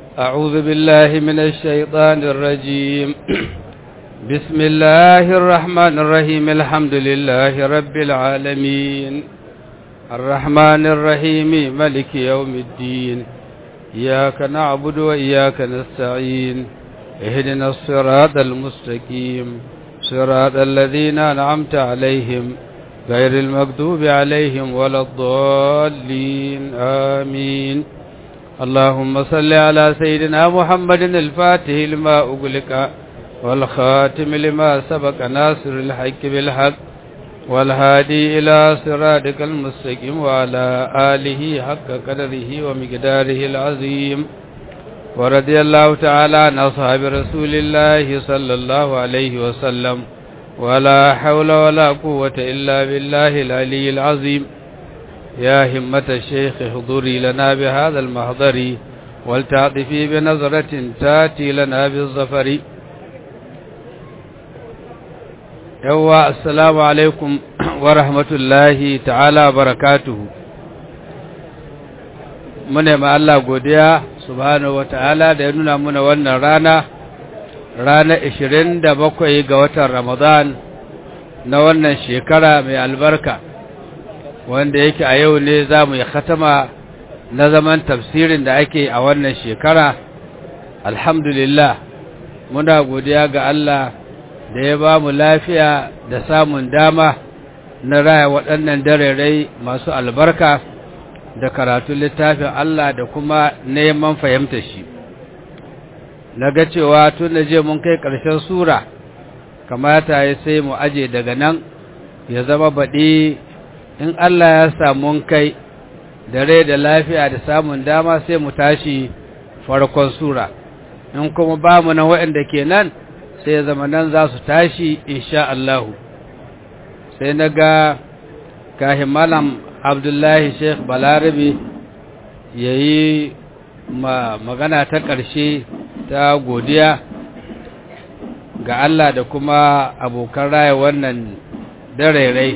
أعوذ بالله من الشيطان الرجيم بسم الله الرحمن الرحيم الحمد لله رب العالمين الرحمن الرحيم ملك يوم الدين إياك نعبد وإياك نستعين اهدنا الصراط المستقيم صراط الذين أنعمت عليهم غير المكذوب عليهم ولا الضالين آمين اللهم صل على سيدنا محمد الفاتح لما أغلق والخاتم لما سبق ناصر الحق بالحق والهادي إلى صراطك المستقيم وعلى آله حق قدره ومقداره العظيم ورضي الله تعالى عن أصحاب رسول الله صلى الله عليه وسلم ولا حول ولا قوة إلا بالله العلي العظيم يا همة الشيخ حضوري لنا بهذا المحضر ولتعطفي بنظرة تاتي لنا بالظفر يوا السلام عليكم ورحمة الله تعالى وبركاته mune ma Allah godiya subhanahu wataala da ya nuna muna wannan rana rana 27 ga watan Ramadan na wannan shekara mai albarka wanda yake a yau ne za mu yi khatama na zaman tafsirin da ake a wannan shekara alhamdulillah muna godiya ga Allah da ya ba mu lafiya da samun dama na raya waɗannan darerai masu albarka da karatun littafin Allah da kuma neman fahimta shi na ga cewa tun da je mun kai ƙarshen sura kamata ya sai mu aje daga nan ya zama baɗi in Allah ya samu kai da rai da lafiya da samun dama sai mu tashi farkon sura in kuma ba mu nan waɗanda ke nan sai ya zama nan za su tashi insha Allahu sai na ga kahin malam abdullahi sheikh balarabe ya yi magana ta ƙarshe ta godiya ga Allah da kuma abokan raya wannan darerai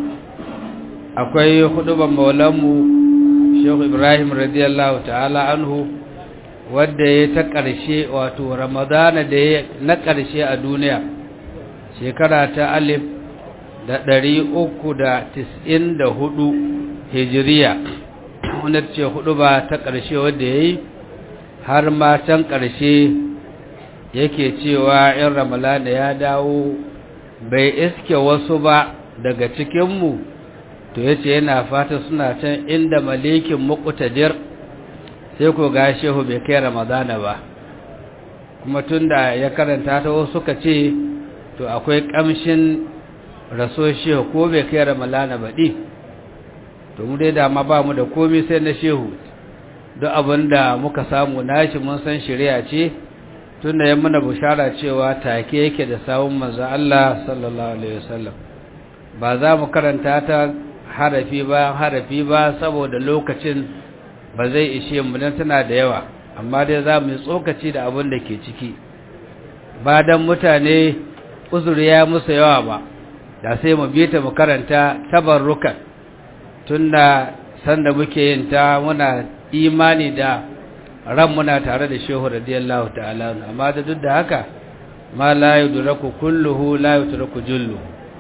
akwai huduban maulanmu sheikh ibrahim radiyallahu ta'ala anhu wadda ya ta ƙarshe wato ramadana da ya na ƙarshe a duniya shekara ta alif da ɗari uku da tis'in da hudu hijiriya wanda ce hudu ba ta ƙarshe wadda ya yi har matan ƙarshe yake cewa in ramalana ya dawo bai iske wasu ba daga cikinmu to ya ce yana fata suna can inda malikin muƙutadir sai ko ga shehu bai kai ramadana ba kuma tun da ya karanta ta wasu suka ce to akwai ƙamshin raso shehu ko bai kai ramalana baɗi to mu dai dama ba mu da komai sai na shehu duk abin da muka samu nashi mun san shari'a ce tun da ya muna bushara cewa take yake da sawun manzo Allah sallallahu alaihi wasallam ba za mu karanta ta harafi bayan harafi ba saboda lokacin ba zai ishe mu dan tana da yawa amma dai za mu yi tsokaci da abin da ke ciki ba dan mutane uzuri ya musu yawa ba da sai mu bi ta mu karanta tabarrukan tunda sanda muke yin ta muna imani da ran muna tare da shehu radiyallahu ta'ala amma da duk da haka ma la yudraku kulluhu la yutraku jullu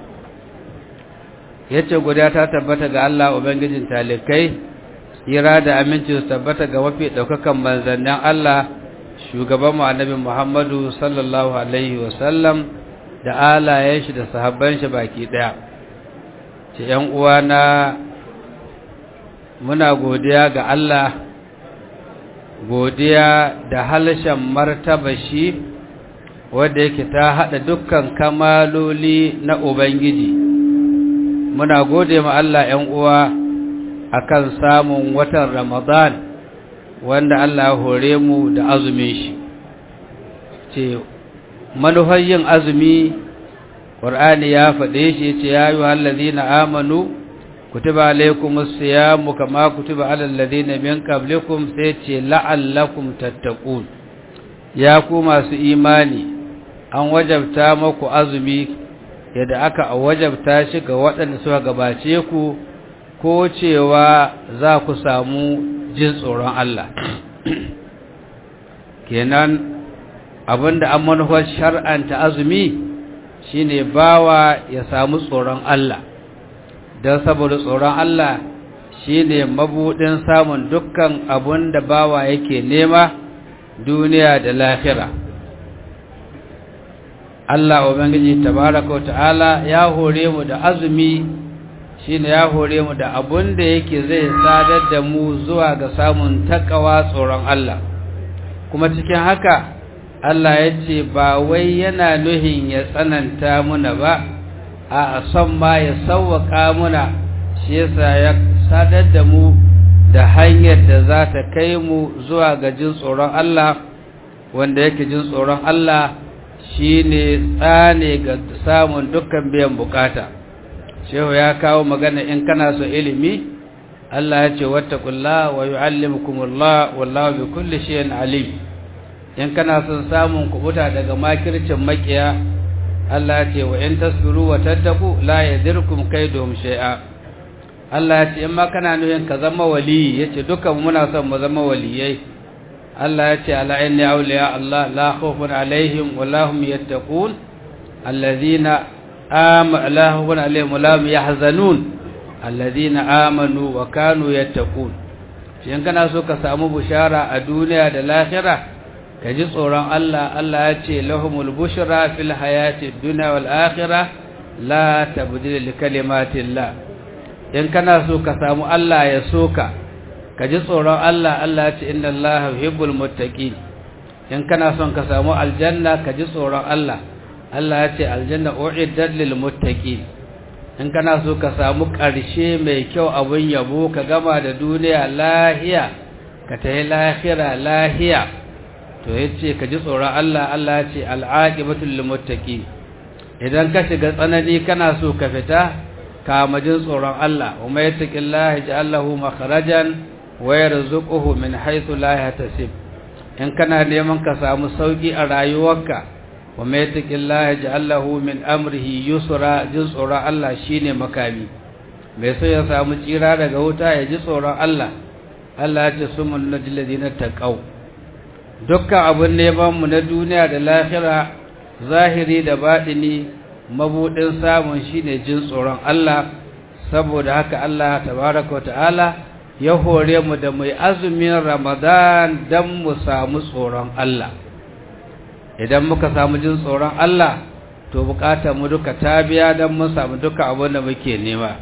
yace guda ta tabbata ga Allah ubangijin talikai tsira da aminci su tabbata ga wafi daukakan manzannin Allah shugaban mu annabi Muhammadu sallallahu alaihi wasallam da alayen shi da sahabban shi baki daya ce ‘yan uwana muna godiya ga Allah godiya da halshen martaba shi wadda yake ta haɗa dukkan kamaloli na Ubangiji muna gode ma Allah ‘yan uwa akan samun watan Ramadan wanda Allah hore mu da azumin shi ce manufar yin azumi ƙwar'ani ya faɗe shi ce ya yi hallazi na amanu kutuba alaikumus siyamu kama kutuba alal ladina min qablikum sai ce la'allakum tattaqun ya ku masu imani an wajabta maku azumi yadda aka wajabta shi ga waɗanda suka gabace ku ko cewa za ku samu jin tsoron Allah kenan abinda an manufar shar'anta azumi shine bawa ya samu tsoron Allah don saboda tsoron Allah shine mabudin samun dukkan abun da bawa yake nema duniya da lahira Allah ubangiji tabaraka wa ta'ala ya hore mu da azumi shine ya hore mu da abun da yake zai sadar da mu zuwa ga samun takawa tsoron Allah kuma cikin haka Allah ya ce ba wai yana nuhin ya tsananta muna ba a son ma ya sauwaka muna shi yasa ya sadar da mu da hanyar da za ta kai mu zuwa ga jin tsoron Allah wanda yake jin tsoron Allah shine tsane ga samun dukkan biyan bukata shehu ya kawo magana in kana so ilimi Allah ya ce wattaqullaha wa yuallimukumullah wallahu bikulli shay'in alim in kana son samun kubuta daga makircin makiya Allah ce wa in tasbiru wa tattaku la yadirkum kaiduhum shay'a Allah ce in ma kana nufin ka zama wali yace dukan muna son mu zama waliyai Allah ce ala inni awliya Allah la khawfun alaihim wa la hum yattaqun alladhina amanu la khawfun alaihim wa la hum yahzanun alladhina amanu wa kanu yattaqun in kana so ka samu bushara a duniya da lahira ka ji tsoron Allah Allah ya ce lahumul bushra fil hayati dunya wal akhirah la tabdila li kalimatillah in kana so ka samu Allah ya soka ka ji tsoron Allah Allah ya ce inna Allah yuhibbul muttaqin in kana son ka samu aljanna ka ji tsoron Allah Allah ya ce aljanna uiddat lil muttaqin in kana so ka samu ƙarshe mai kyau abun yabo ka gama da duniya lahiya ka tayi lahira lahiya to yace ka ji tsoron Allah Allah ya ce al'aqibatul lil muttaqin idan ka shiga tsanani kana so ka fita ka majin tsoron Allah wa may yattaqillaha ja'al lahu makhrajan wa yarzuquhu min haythu la yahtasib in kana neman ka samu sauki a rayuwarka wa may yattaqillaha ja'al lahu min amrihi yusra jin tsoron Allah shine makami mai so ya samu tsira daga wuta ya ji tsoron Allah Allah ya ce sumul najil ladina taqaw dukkan abun neman mu na duniya da lahira zahiri da baɗini mabudin samun shine jin tsoron Allah saboda haka Allah tabaraka ta'ala ya hore mu da mai azumin Ramadan dan mu samu tsoron Allah idan muka samu jin tsoron Allah to bukatar mu duka ta biya dan mun samu duka abin da muke nema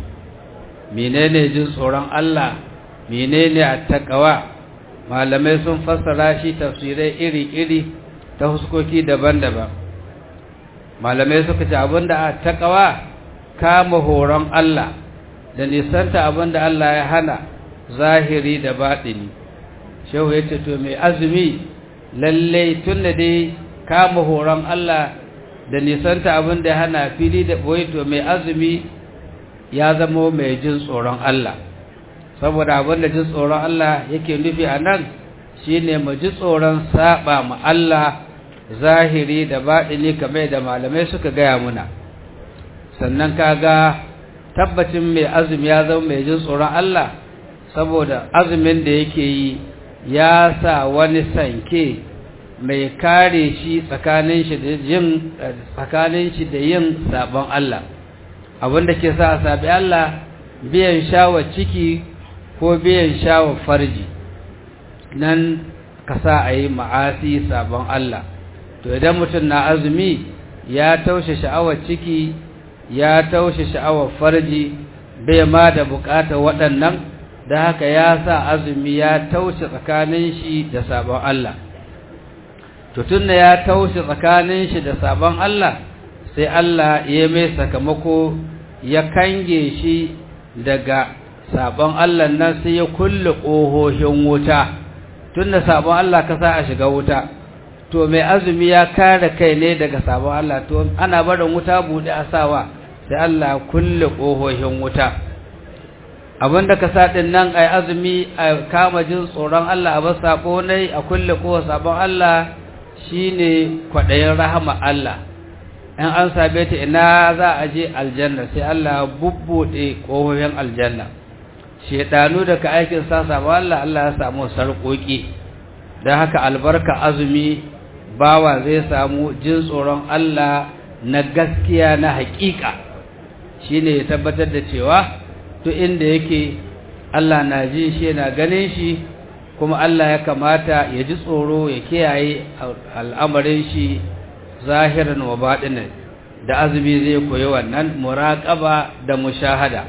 menene jin tsoron Allah menene attaqwa malamai sun fassara shi tafsirai iri-iri ta huskoki daban-daban malamai suka ce abinda a takawa kama horon Allah da nisanta abinda Allah ya hana zahiri da baɗini shehu ya ce to mai azumi lalle tun da dai kama horon Allah da nisanta abinda ya hana fili da ɓoye to mai azumi ya zama mai jin tsoron Allah saboda abinda jin tsoron Allah yake nufi a nan shine mu ji tsoron saba ma Allah zahiri da baɗini kamar da malamai suka gaya muna sannan kaga tabbacin mai azumi ya zama mai jin tsoron Allah saboda azumin da yake yi ya sa wani sanke mai kare shi tsakanin shi da yin tsakanin shi da yin sabon Allah abinda ke sa a sabi Allah biyan shawa ciki ko biyan shawa farji nan ka sa a yi ma'asi sabon Allah to idan mutum na azumi ya taushe sha'awar ciki ya taushe sha'awar farji bai ma da bukatar waɗannan da haka ya sa azumi ya taushe tsakanin shi da sabon Allah to tunda ya taushe tsakanin shi da sabon Allah sai Allah ya mai sakamako ya kange shi daga sabon Allah nan sai ya kulle ƙohohin wuta tunda sabon Allah ka sa a shiga wuta to mai azumi ya kare kai ne daga sabon Allah to ana barin wuta bude a sawa sai Allah kulle kohohin wuta abinda ka sa din nan ai azumi a kama jin tsoron Allah a bar sako ne a kulle kowa sabon Allah shine kwadayin rahama Allah in an sabe ta ina za a je aljanna sai Allah bubbude kohohin aljanna shedanu da ka aikin sa sabon Allah Allah ya samu sarkoki don haka albarka azumi bawa zai samu jin tsoron Allah na gaskiya na haƙiƙa shine ya tabbatar da cewa duk inda yake Allah na ji shi na ganin shi kuma Allah ya kamata ya ji tsoro ya kiyaye al'amarin shi zahiran wa baɗinan da azumi zai koyi wannan muraƙaba da mushahada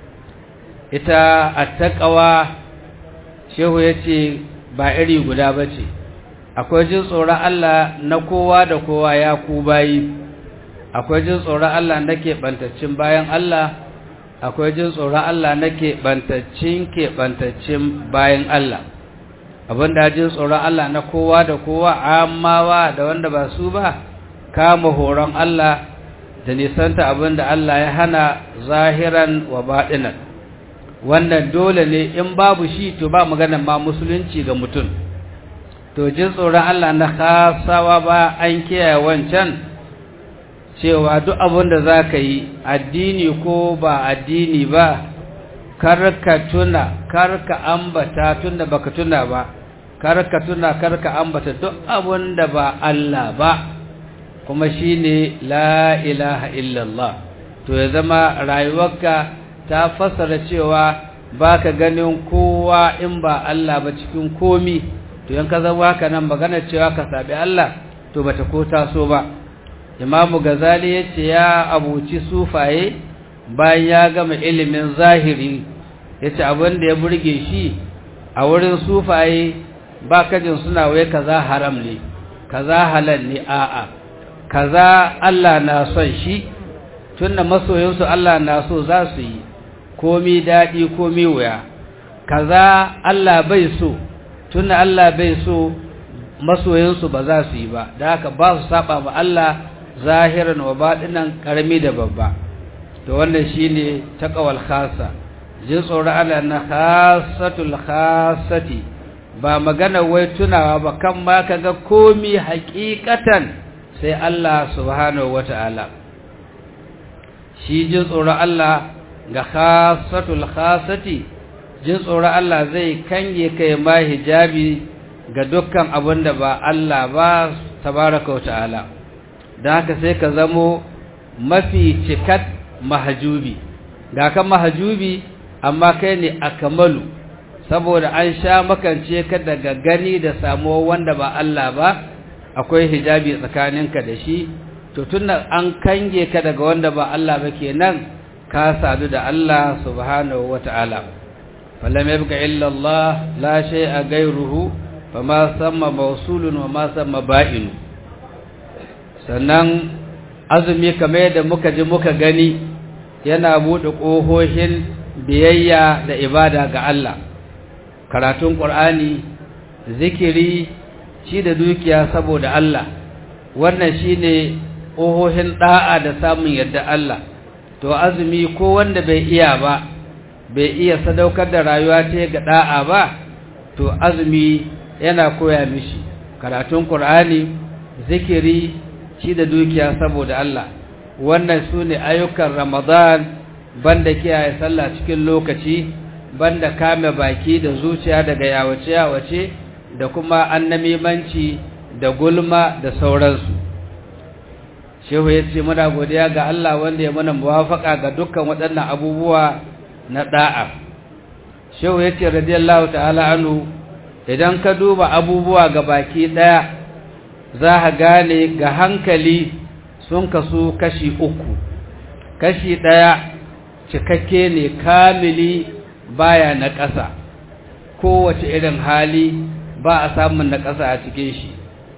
ita attaqawa shehu yace ba iri guda bace akwai jin tsoron Allah na kowa da kowa ya ku bayi akwai jin tsoron Allah na keɓantaccin bayan Allah akwai jin tsoron Allah na keɓantaccin keɓantaccin bayan Allah abinda jin tsoron Allah na kowa da kowa amawa da wanda ba su ba kama horon Allah da nisanta abinda Allah ya hana zahiran wa baɗinan wannan dole ne in babu shi to ba magana ma musulunci ga mutum to jin tsoron Allah na kasawa ba an kiyaye wancan cewa duk abin da za ka yi addini ko ba addini ba karka tuna karka ambata tunda baka tuna ba karka tuna karka ambata duk abin da ba Allah ba kuma shine la ilaha illallah to ya zama rayuwarka ta fassara cewa baka ganin kowa in ba Allah ba cikin komi to yanka zama haka nan magana cewa ka sabi Allah to bata ko taso ba imamu gazali ya ce ya abuci sufaye bayan ya gama ilimin zahiri ya ce abin da ya burge shi a wurin sufaye ba kajin suna wai kaza haram ne kaza halal ne a'a kaza Allah na son shi tunda masoyinsu Allah na so za su yi komi daɗi komi wuya kaza Allah bai so tunda Allah bai so masoyinsu ba za su yi ba da haka ba su saba ma Allah zahiran wa baɗinan ƙarami da babba to wannan shine taqwal khassa jin tsoron Allah na khassatul khassati ba magana wai tunawa ba kan ma kaga komi haƙiƙatan sai Allah subhanahu wata'ala shi jin tsoron Allah ga khassatul khassati jin tsoron Allah zai kange kai ma hijabi ga dukkan abin da ba Allah ba tabaraka wata'ala don haka sai ka zamo mafi cikat mahajubi ga kan mahajubi amma kai ne akamalu saboda an sha makance ka daga gani da samuwa wanda ba Allah ba akwai hijabi tsakaninka da shi to tunda an kange ka daga wanda ba Allah ba kenan ka sadu da Allah subhanahu wata'ala falam yabqa illa Allah la shay'a ghayruhu fama samma mawsulun wa ma samma ba'inu sannan azumi kamar yadda muka ji muka gani yana buɗe ƙohohin biyayya da ibada ga Allah karatun ƙur'ani zikiri shi da dukiya saboda Allah wannan shine ƙohohin ɗa'a da samun yadda Allah to azumi ko wanda bai iya ba bai iya sadaukar da rayuwa ta ga ɗa'a ba to azumi yana koya mishi karatun ƙur'ani zikiri shi da dukiya saboda Allah wannan su ne ayyukan ramadan banda kiyaye sallah cikin lokaci banda kame baki da zuciya daga yawace-yawace da kuma annamimanci da gulma da sauransu shehu ya ce muna godiya ga Allah wanda ya mana muwafaka ga dukkan waɗannan abubuwa na da'a shehu ya ce radiyallahu ta'ala anhu idan ka duba abubuwa ga baki ɗaya za a gane ga hankali sun kasu kashi uku kashi ɗaya cikakke ne kamili baya na ƙasa kowace irin hali ba a samun na ƙasa a cikin shi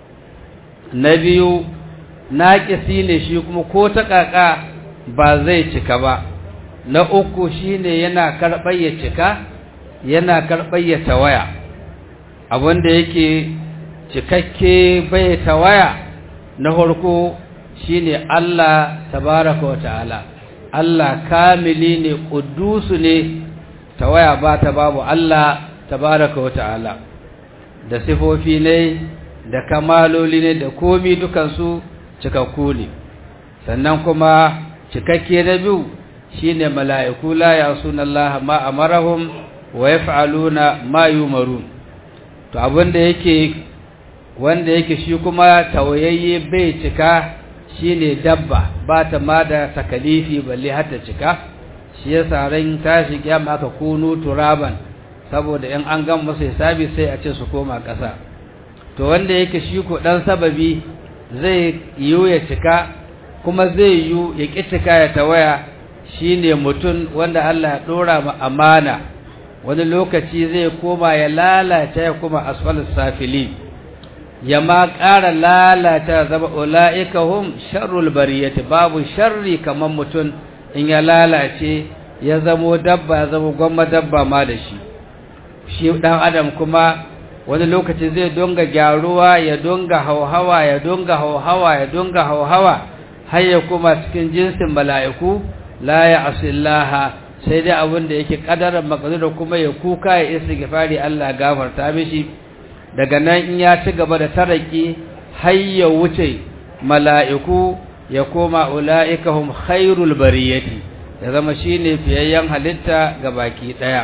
na biyu naƙisi ne shi kuma ko ta ƙaƙa ba zai cika ba na uku shine yana karɓar ya cika yana karɓar ya tawaya abinda yake cikakke bai tawaya na farko shine Allah tabaraka wa ta'ala Allah kamili ne kudusu ne tawaya ba ta babu Allah tabaraka wa ta'ala da sifofi ne da kamaloli ne da komi dukansu cikakku ne sannan kuma cikakke na biyu shine mala'iku la yasuna Allah ma amarahum wa yaf'aluna ma yumarun to abin da yake wanda yake shi kuma tawayayye bai cika shine dabba ba ta ma da takalifi balle har ta cika shi yasa ran tashi kiyama aka kunu turaban saboda in an gan masa hisabi sai a ce su koma ƙasa to wanda yake shi ko dan sababi zai yiwu ya cika kuma zai yiwu ya ƙi cika ya tawaya shine mutum wanda Allah ya dora ma amana wani lokaci zai koma ya lalata ya kuma asfalus safili ya ma ƙara lalata zama ula'ika hum sharrul bariyati babu sharri kamar mutum in ya lalace ya zamo dabba ya zama gwamma dabba ma da shi shi ɗan adam kuma wani lokaci zai dunga gyaruwa ya dunga hauhawa ya dunga hauhawa ya dunga hauhawa har ya kuma cikin jinsin mala'iku la ya asillaha sai dai abin da yake kadarar makadura kuma ya kuka ya isa gifari Allah gafarta mishi daga nan in ya ci gaba da taraki har ya wuce mala'iku ya koma ula'ika hum khairul bariyati ya zama shine fiyayyen halitta ga baki daya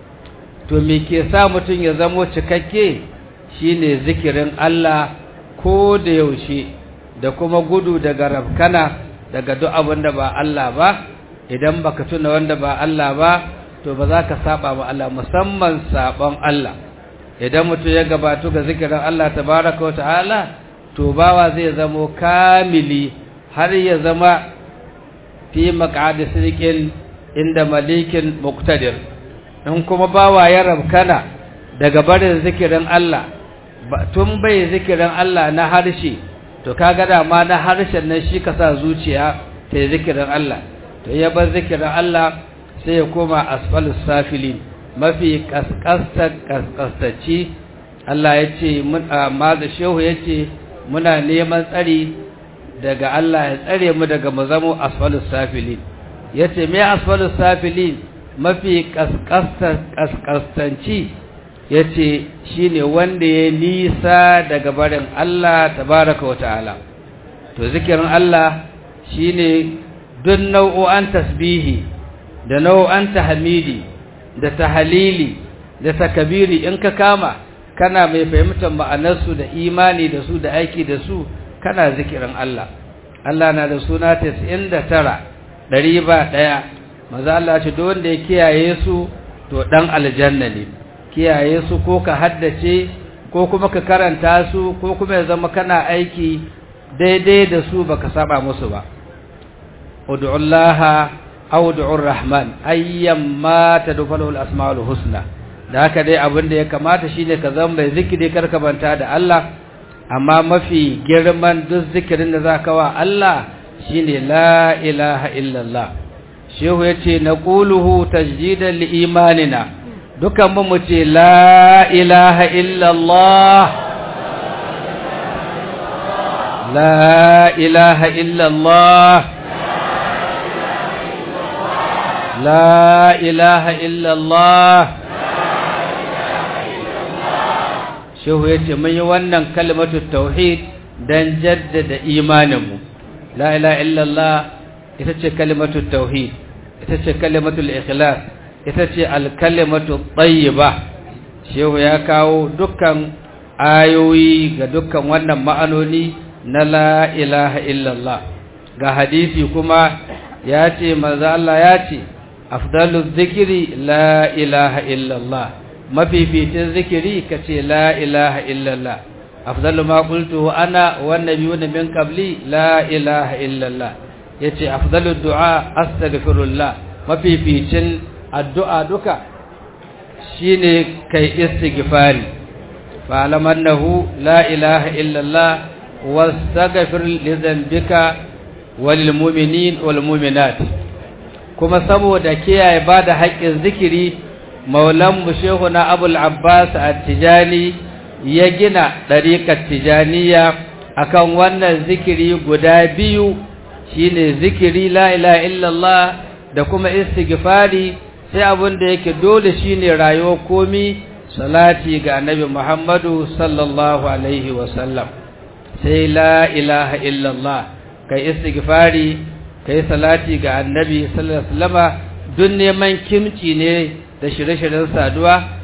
to me ke sa mutum ya zamo cikakke shine zikirin Allah ko da yaushe da kuma gudu daga rafkana daga duk abin da ba Allah ba idan baka tuna wanda ba Allah ba to ba za ka saba wa Allah musamman sabon Allah idan mutum ya gabatu ga zikirin Allah tabaraka ta'ala to bawa zai zamo kamili har ya zama fi maq'adi sirqin inda malikin muqtadir in kuma bawa ya rabkana daga barin zikirin Allah tun bai zikirin Allah na harshe to kaga da ma na harshen nan shi ka sa zuciya ta yi zikirin Allah to ya bar zikirin Allah sai ya koma asfalus safilin mafi kaskasta kaskastaci Allah ya ce amma da shehu ya ce muna neman tsari daga Allah ya tsare mu daga mu zamo asfalus safilin ya ce me asfalus safilin mafi kaskastanci ya ce shi ne wanda ya nisa daga barin Allah tabaraka wa ta'ala to zikirin Allah shi ne duk nau'o'an tasbihi da nau'o'an tahmidi da tahalili da takabiri in ka kama kana mai fahimtar ma'anarsu da imani da su da aiki da su kana zikirin Allah Allah na da suna 99 ɗari ba ɗaya maza Allah ce duk wanda ya kiyaye su to dan aljanna ne kiyaye su ko ka haddace ko kuma ka karanta su ko kuma ya zama kana aiki daidai da su baka saba musu ba ud'ullaha aw ud'ur rahman ayyamma tadfalu al-asmaul husna da haka dai abin da ya kamata shine ka zama mai zikiri karka banta da Allah amma mafi girman duk zikirin da zaka wa Allah shine la ilaha illallah shehu yace naquluhu tajdidan li imanina dukan mu mu ce la ilaha illallah la ilaha illallah la ilaha illallah shehu ya ce mun yi wannan kalmatu tauhid don jaddada imaninmu la ilaha illallah ita ce kalmatu tauhid ita ce kalmatu ikhlas ita ce alkalimatu tayyiba shehu ya kawo dukkan ayoyi ga dukkan wannan ma'anoni na la ilaha illallah ga hadisi kuma ya ce manzo Allah ya ce afdalu zikiri la ilaha illallah mafificin zikiri ka ce la ilaha illallah afdalu ma qultu ana wan nabiyuna min qabli la ilaha illallah yace afdalu du'a astaghfirullah mafificin addu'a duka shine kai istighfari fa alamannahu la ilaha illallah wastaghfir li dhanbika walil mu'minin wal mu'minat kuma saboda kiyaye bada haƙƙin zikiri maulan shehu na abul abbas at-tijani ya gina ɗariƙar tijaniya akan wannan zikiri guda biyu shine zikiri la ilaha illallah da kuma istighfari sai abin da yake dole shine rayuwar komi salati ga annabi muhammadu sallallahu alaihi wasallam sai la ilaha illallah kai istighfari kai salati ga annabi sallallahu alaihi wasallama duk neman kimci ne da shirye-shiryen saduwa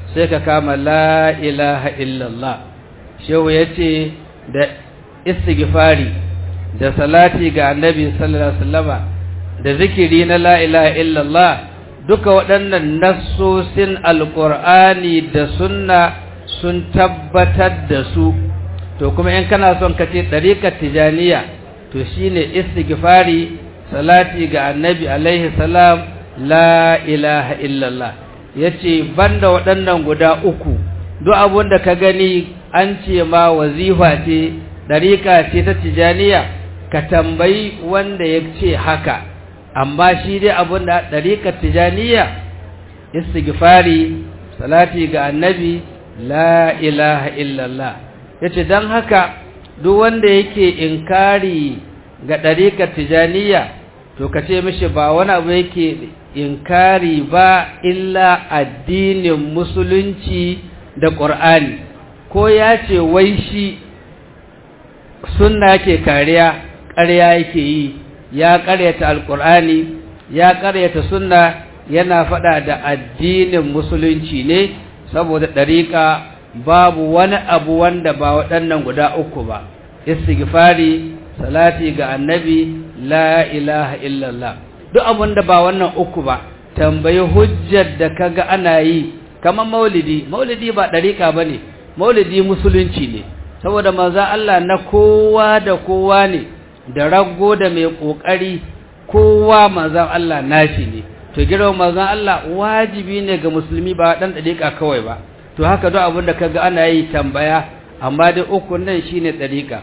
sai ka kama la ilaha illallah shehu ya ce da istighfari da salati ga annabi sallallahu alaihi wasallama da zikiri na la ilaha illallah duka waɗannan nassosin alƙur'ani da sunna sun tabbatar da su to kuma in kana son ka ce ɗariƙar tijaniya to shine istighfari salati ga annabi alaihi salam la ilaha illallah yace banda waɗannan guda uku duk abun da ka gani an ce ma wazifa ce ɗariƙa ce ta tijaniya ka tambayi wanda ya ce haka amma shi dai abun da ɗariƙar tijaniya istighfari salati ga annabi la ilaha illallah yace dan haka duk wanda yake inkari ga ɗariƙar tijaniya to ka ce mishi ba wani abu yake inkari ba illa addinin musulunci da ƙur'ani ko ya ce wai shi sunna ke kariya ƙarya yake yi ya ƙaryata alƙur'ani ya ƙaryata sunna yana faɗa da addinin musulunci ne saboda ɗariƙa babu wani abu wanda ba waɗannan guda uku ba istighfari salati ga annabi la ilaha illallah duk abin da ba wannan uku ba tambayi hujjar da kaga ana yi kamar maulidi maulidi ba ɗariƙa ba ne maulidi musulunci ne saboda maza Allah na kowa da kowa ne da rago da mai ƙoƙari kowa mazan Allah nashi ne to girma mazan Allah wajibi ne ga musulmi ba ɗan ɗariƙa kawai ba to haka duk abin da kaga ana yi tambaya amma dai uku nan shine ɗariƙa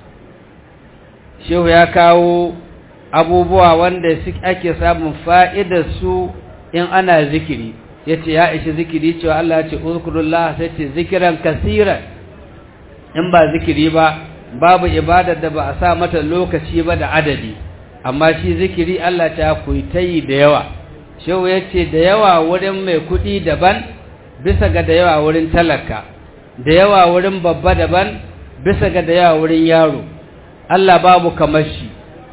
shehu ya kawo abubuwa wanda ake samun fa'idar su in ana zikiri yace ya ishi zikiri cewa Allah ya ce uzkurullah sai ce zikiran kasiran in ba zikiri ba babu ibadar da ba a sa mata lokaci ba da adadi amma shi zikiri Allah ta kuitayi da yawa shehu yace da yawa wurin mai kuɗi daban bisa ga da yawa wurin talaka da yawa wurin babba daban bisa ga da yawa wurin yaro Allah babu kamar shi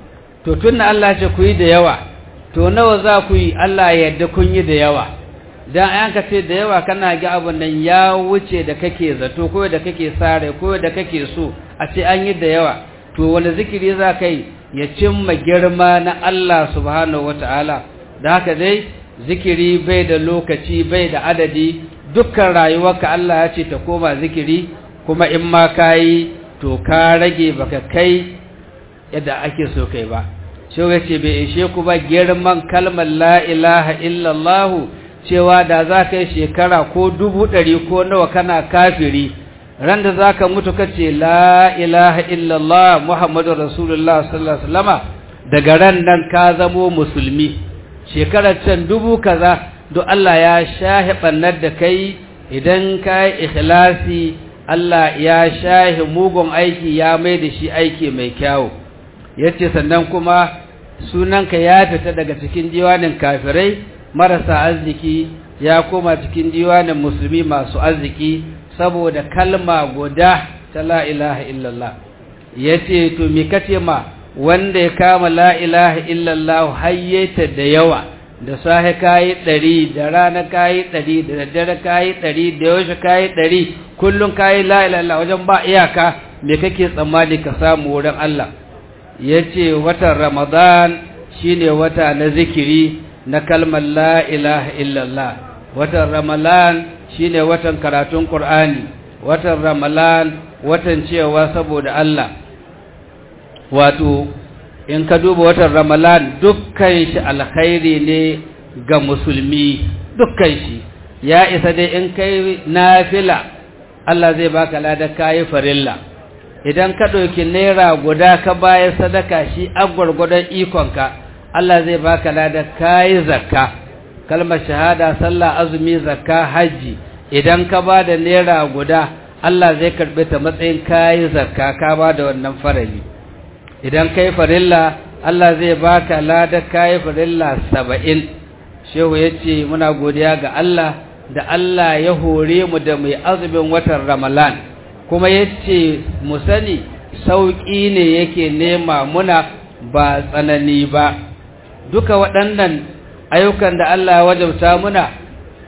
to tunna Allah ce ku yi da yawa to nawa za ku yi Allah ya yarda kun yi da yawa dan an ka ce da yawa kana ga abun nan ya wuce da kake zato ko da kake sare ko da kake so a ce an yi da yawa to wani zikiri za ka yi ya cimma girma na Allah subhanahu wataala da haka dai zikiri bai da lokaci bai da adadi dukkan rayuwarka Allah ya ce ta koma zikiri kuma in ma ka yi to ka rage baka kai yadda ake so kai ba shi ya ce bai ishe ku ba girman kalmar la ilaha illallah cewa da za ka yi shekara ko dubu ɗari ko nawa kana kafiri ran da za ka mutu ka ce la ilaha illallah muhammadu rasulullah sallallahu alaihi wasallama daga ran nan ka zamo musulmi shekarar can dubu kaza duk Allah ya shahi ɓannar da kai idan ka yi ikhlasi Allah ya shahi mugun aiki ya mai da shi aiki mai kyawu ya ce sannan kuma sunanka ya fita daga cikin diwanin kafirai marasa arziki ya koma cikin diwanin musulmi masu arziki saboda kalma guda ta la ilaha illallah ya ce to me kace ma wanda ya kama la ilaha illallah hayyata da yawa da sahe kayi ɗari da rana kayi ɗari da daddare kayi ɗari da yaushe kayi ɗari kullum kayi la ilaha wajen ba iyaka me kake tsammani ka samu wurin Allah ya ce watan ramadan shine wata na zikiri na kalmar la ilaha illallah watan ramadan shine watan karatun qur'ani watan ramadan watan cewa saboda Allah wato in ka duba watan ramadan dukkan shi alkhairi ne ga musulmi dukkan shi ya isa dai in kai nafila Allah zai baka ladar kayi farilla idan ka ɗauki naira guda ka bayar sadaka shi a gwargwadon ikonka Allah zai baka ladar kayi zakka kalmar shahada sallah azumi zakka hajji idan ka ba da naira guda Allah zai karɓi ta matsayin kayi zakka ka ba da wannan farali idan kai farilla Allah zai baka ladar kayi farilla saba'in shehu ya ce muna godiya ga Allah da Allah ya hore mu da mai azumin watan ramalan kuma ya ce mu sani sauƙi ne yake nema muna ba tsanani ba duka waɗannan ayyukan da Allah ya wajabta muna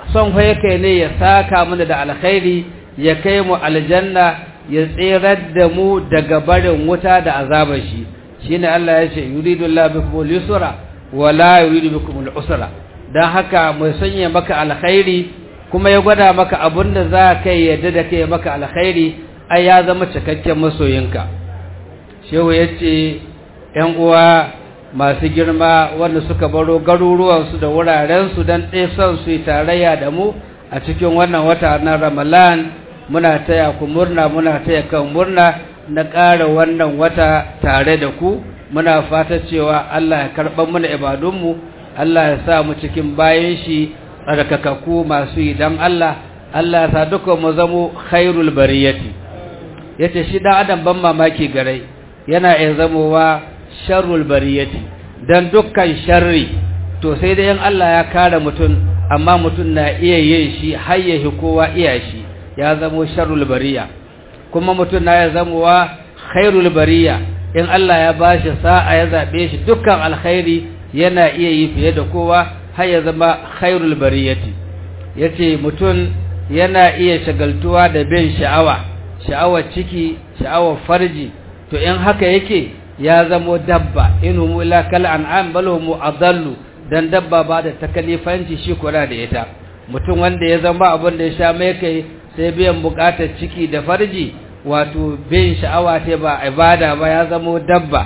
son yake ne ya saka mana da alkhairi ya kai mu aljanna ya tsirar da mu daga barin wuta da azabar shi shine Allah ya ce yuridu Allah bikum al-yusra wa la yuridu bikum al-usra dan haka mai sanya maka alkhairi kuma ya gwada maka abinda za ka yadda da kai maka alkhairi ai ya zama cikakken masoyinka shehu yace ƴan uwa masu girma wanda suka baro garuruwansu da wurarensu don son su yi tarayya da mu a cikin wannan wata na ramalan muna taya ku murna muna taya kan murna na ƙara wannan wata tare da ku muna fata cewa Allah ya karɓar mana ibadunmu Allah ya sa mu cikin bayan shi tsarkakakku masu yi don Allah Allah ya sa duka mu zamo khairul bariyati yace shi dan adam ban mamaki gare yana iya zamowa sharrul bariyati dan dukkan sharri to sai dai in Allah ya kare mutum amma mutum na iya yin shi har ya kowa iya shi ya zamo sharrul bariya kuma mutum na ya zamowa khairul bariya in Allah ya bashi sa'a ya zabe shi dukkan alkhairi yana iya yi fiye da kowa har ya zama khairul bariyati yace mutum yana iya shagaltuwa da bin sha'awa sha'awar ciki sha'awar farji to in haka yake ya zamo dabba inhum illa kal an'am bal hum adallu dan dabba ba da takalifanci shi kula da ita mutum wanda ya zama abin da ya sha mai kai sai biyan bukatar ciki da farji wato bin sha'awa ta ba ibada ba ya zamo dabba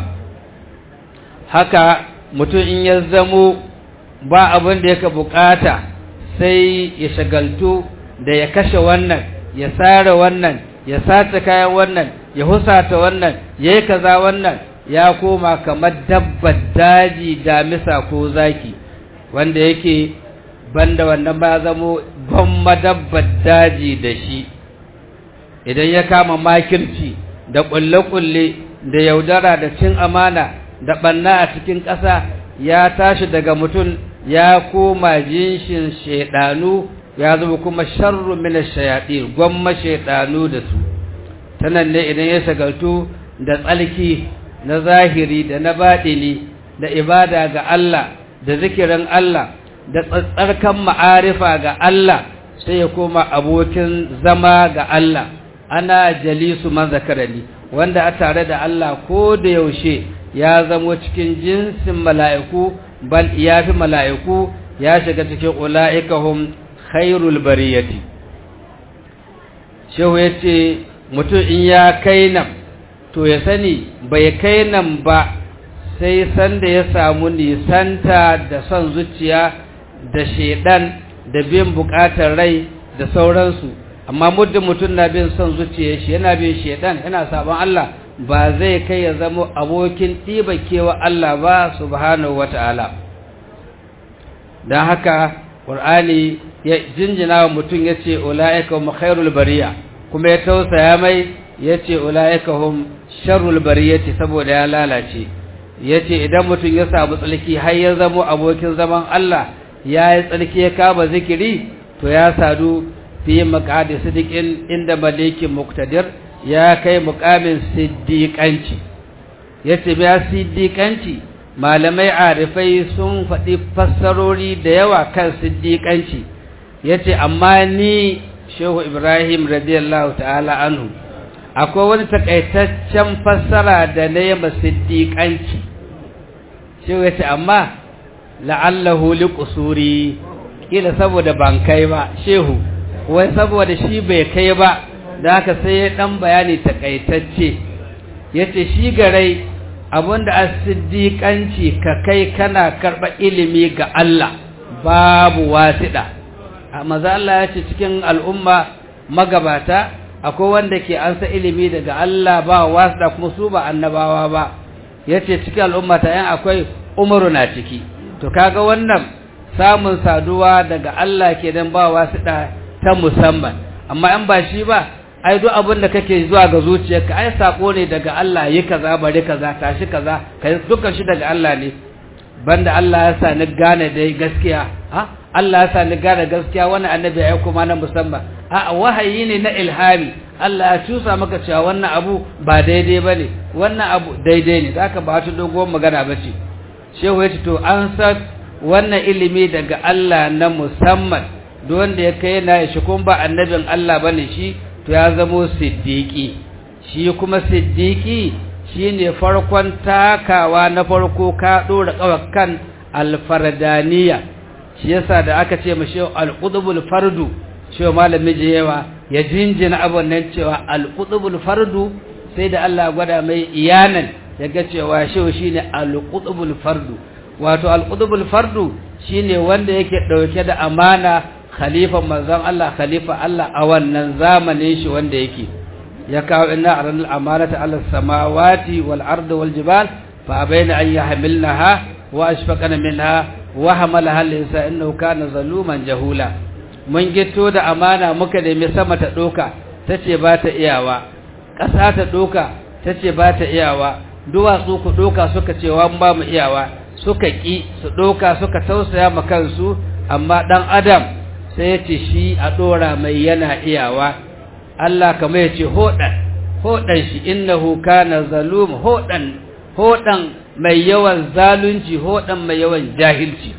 haka mutum in ya zamo ba abin da yake bukata sai ya shagaltu da ya kashe wannan ya sare wannan ya sace kayan wannan ya husata wannan yayi kaza wannan ya koma kamar dabbar daji damisa ko zaki wanda yake banda wannan ba zamo gwamma dabbar daji da shi idan ya kama makirci da kulle-kulle da yaudara da cin amana da banna a cikin ƙasa ya tashi daga mutum ya koma jinshin shaidanu ya zama kuma sharru min ash-shayatin gwamma shaidanu da su tanan ne idan ya shagaltu da tsalki na zahiri da na baɗini da ibada ga Allah da zikirin Allah da tsarkan ma'arifa ga Allah sai ya koma abokin zama ga Allah ana jalisu man zakarani wanda a tare da Allah ko da yaushe ya zamo cikin jinsin mala'iku bal ya fi mala'iku ya shiga cikin ula'ikahum khairul bariyati shehu ya ce mutum in ya kai nan to ya sani bai kai nan ba sai sanda ya samu nisanta da son zuciya da shedan da bin bukatar rai da sauransu amma muddin mutum na bin son zuciya shi yana bin shedan yana sabon Allah ba zai kai ya zama abokin ɗibakewa Allah ba subhanahu wata'ala don haka ƙur'ani ya jinjina wa mutum ya ce ula'ika hum khairul bariya kuma ya tausaya mai ya ce ula'ika hum sharrul bariyati saboda ya lalace ya ce idan mutum ya samu tsalki har ya zamo abokin zaman Allah ya yi tsalki ya kama zikiri to ya sadu fi maƙadi sidikin inda malikin muktadir ya kai muƙamin siddiƙanci ya ce ya siddiƙanci malamai arifai sun faɗi fassarori da yawa kan siddiƙanci ya ce amma ni shehu ibrahim radiyallahu ta'ala anhu akwai wani takaitaccen fassara da na yi siddiƙanci shehu ya ce amma la'allahu li kusuri kila saboda ban kai ba shehu wai saboda shi bai kai ba da haka sai ya ɗan bayani takaitacce ya ce shi garai abinda a siddiƙanci ka kai kana karɓa ilimi ga Allah babu wasiɗa a maza Allah ya ce cikin al'umma magabata akwai wanda ke ansa ilimi daga Allah ba wasiɗa kuma su ba annabawa ba ya ce cikin al'umma ta yan akwai umaru na ciki to kaga wannan samun saduwa daga Allah ke dan ba wasiɗa ta musamman amma in ba shi ba ai duk abin da kake zuwa ga zuciyarka ai sako ne daga Allah yi kaza bari kaza tashi kaza kai dukkan shi daga Allah ne banda Allah ya sa ni gane dai gaskiya ha Allah ya sa ni gane gaskiya wannan annabi ya kuma na musamman a wahayi ne na ilhami Allah ya cusa maka cewa wannan abu ba daidai bane wannan abu daidai ne zaka ba ta dogon magana bace shehu ya ce to an san wannan ilimi daga Allah na musamman duk wanda ya kai yana shi kuma ba annabin Allah bane shi to ya zamo siddiqi shi kuma siddiqi shine farkon takawa na farko ka dora kan alfardaniya shi yasa da aka ce mashi alqutbul fardu cewa malami jewa ya jinjina abun nan cewa alqutbul fardu sai da Allah gwada mai iyanan yaga cewa shi shine alqutbul fardu wato alqutbul fardu shine wanda yake dauke da amana khalifa manzon Allah khalifa Allah a wannan zamanin shi wanda yake ya kawo inna aral amanata ala samawati wal ardi wal jibal fa abaina an yahmilnaha wa ashfaqana minha wa hamalaha al-insan innahu kana zaluman jahula mun gito da amana muka nemi sama ta doka tace ba ta iyawa ƙasa ta doka tace ba ta iyawa duwatsu ku doka suka ce wa ba mu iyawa suka ki su doka suka tausaya ma kansu amma dan adam sai ya ce shi a dora mai yana iyawa Allah kamar ya ce hodan hodan shi innahu kana zalum hodan hodan mai yawan zalunci hodan mai yawan jahilci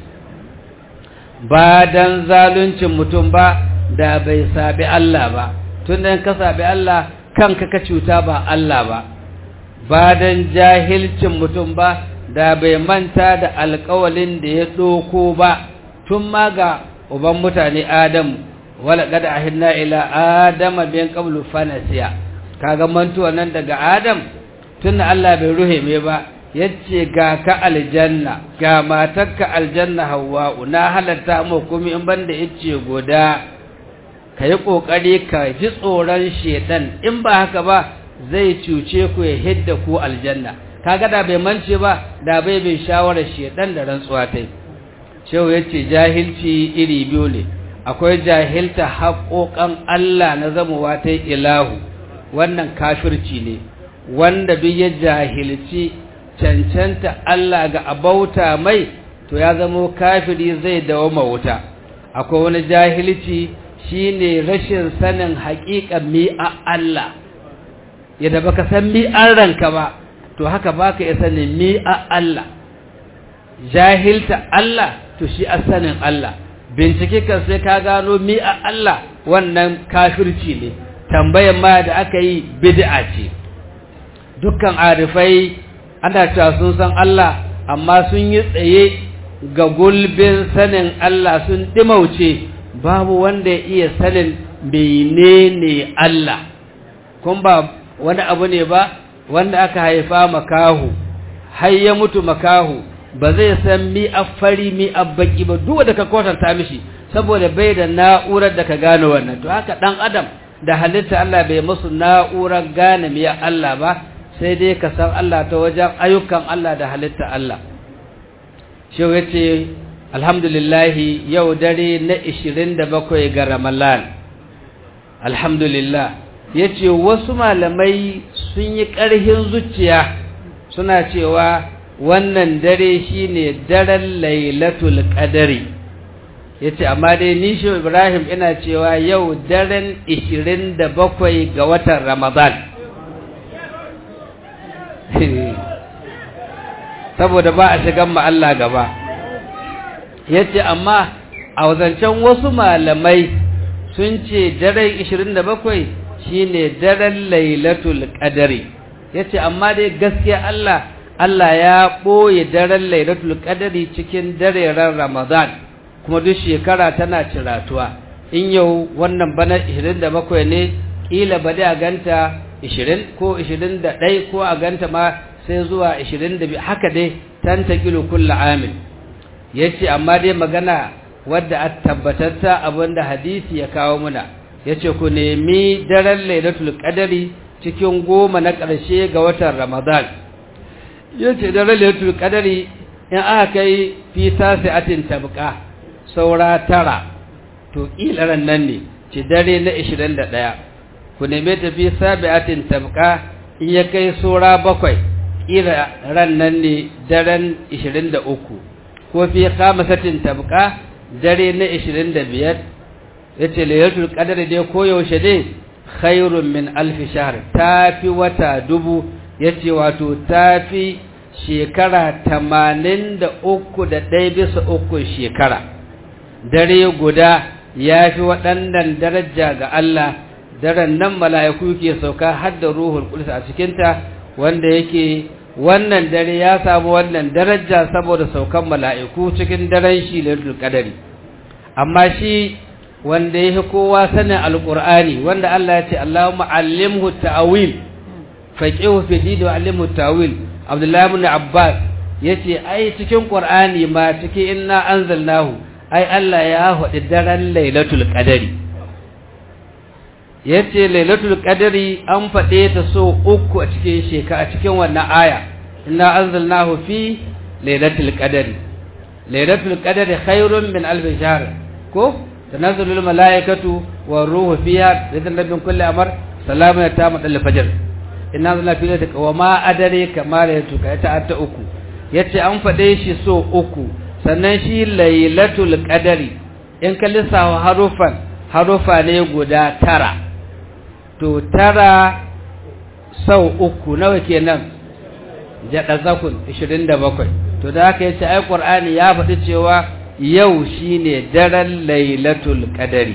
ba dan zaluncin mutum ba da bai sabi Allah ba tun dan ka sabi Allah kanka ka cuta ba Allah ba ba dan jahilcin mutum ba da bai manta da alƙawalin da ya doko ba tun ma ga uban mutane Adam wala qad ahidna ila adama bin qablu fanasiya kaga mantuwa nan daga Adam tun Allah bai ruhe me ba yace ga ka aljanna ga matarka aljanna hawwa'u na halatta mu kuma in banda yace goda kai kokari ka ji tsoron shedan in ba haka ba zai cuce ku ya hidda ku aljanna kaga da bai mance ba da bai bai shawara shedan da rantsuwa tai shehu yace jahilci iri biyu ne akwai jahilta haƙoƙan Allah na zamowa ta ilahu wannan kafirci ne wanda duk ya jahilci cancanta Allah ga abauta mai to ya zamo kafiri zai dawoma wuta akwai wani jahilci shine rashin sanin haƙiƙan mi'a Allah yadda baka san mi'an ranka ba to haka baka iya sanin mi'a Allah jahilta Allah to shi a sanin Allah bincike kan sai ka gano mi'a Allah wannan kafirci ne tambayan ma da aka yi bid'a ce dukkan arifai ana cewa sun san Allah amma sun yi tsaye ga gulbin sanin Allah sun dimauce babu wanda ya iya sanin menene Allah kun ba wani abu ne ba wanda aka haifa makahu har ya mutu makahu ba zai san mi fari mi baki ba duk da ka kwatanta mishi saboda bai da na'urar da ka gane wannan to haka dan adam da halitta Allah bai musu na'urar gane mi Allah ba sai dai ka san Allah ta wajen ayyukan Allah da halitta Allah shi yace alhamdulillah yau dare na 27 ga Ramadan alhamdulillah yace wasu malamai sun yi ƙarhin zuciya suna cewa wannan dare shine daren lailatul qadari yace amma dai ni shi Ibrahim ina cewa yau daren 27 ga watan Ramadan saboda ba a shigan ma Allah gaba yace amma a wazancen wasu malamai sun ce daren 27 shine daren lailatul qadari yace amma dai gaskiya Allah Allah ya ɓoye daren lailatul qadari cikin dareren Ramadan kuma duk shekara tana ciratuwa in yau wannan bana 27 ne kila ba da ganta 20 ko 21 ko a ganta ma sai zuwa 22 haka dai tantakilu kullu amin yace amma dai magana wadda a tabbatatta abinda hadisi ya kawo muna yace ku nemi daren lailatul qadari cikin goma na ƙarshe ga watan Ramadan yace da lailatul qadari in aka kai fi tasi'atin tabqa saura tara to kilaran nan ne ci dare na 21 ku neme ta fi sabi'atin tabqa in ya kai saura bakwai kila ran nan ne daren 23 ko fi khamasatin tabqa dare na 25 yace lailatul qadari dai koyaushe dai khairun min alfi shahr tafi wata dubu yace wato tafi shekara tamanin da uku da ɗaya bisa uku shekara dare guda ya fi waɗannan daraja ga Allah daren nan mala'iku ke sauka har da ruhul qudus a cikinta wanda yake wannan dare ya samu wannan daraja saboda saukan mala'iku cikin daren shi lailatul qadari amma shi wanda yake kowa sanin alqur'ani wanda Allah ya ce Allahumma allimhu ta'wil faqihu fi dini wa allimhu ta'wil Abdullah ibn Abbas yace ai cikin qur'ani ma cikin inna anzalnahu ai Allah ya faɗi daren lailatul qadari yace lailatul qadari an faɗe ta so uku a cikin sheka a cikin wannan aya inna anzalnahu fi lailatul qadari lailatul qadari khairun min alf shahr ko tanazzalul malaikatu war ruhu fiha bidan rabbin kulli amr salamun ta madal fajr inna anzalna fi lailatul wa ma adare kama lailatul qadari ta ta uku yace an faɗe shi so uku sannan shi lailatul qadari in ka lissafa harufan harufa ne guda tara to tara sau uku nawa kenan jada zakun 27 to da haka yace ai qur'ani ya faɗi cewa yau shine daren lailatul qadari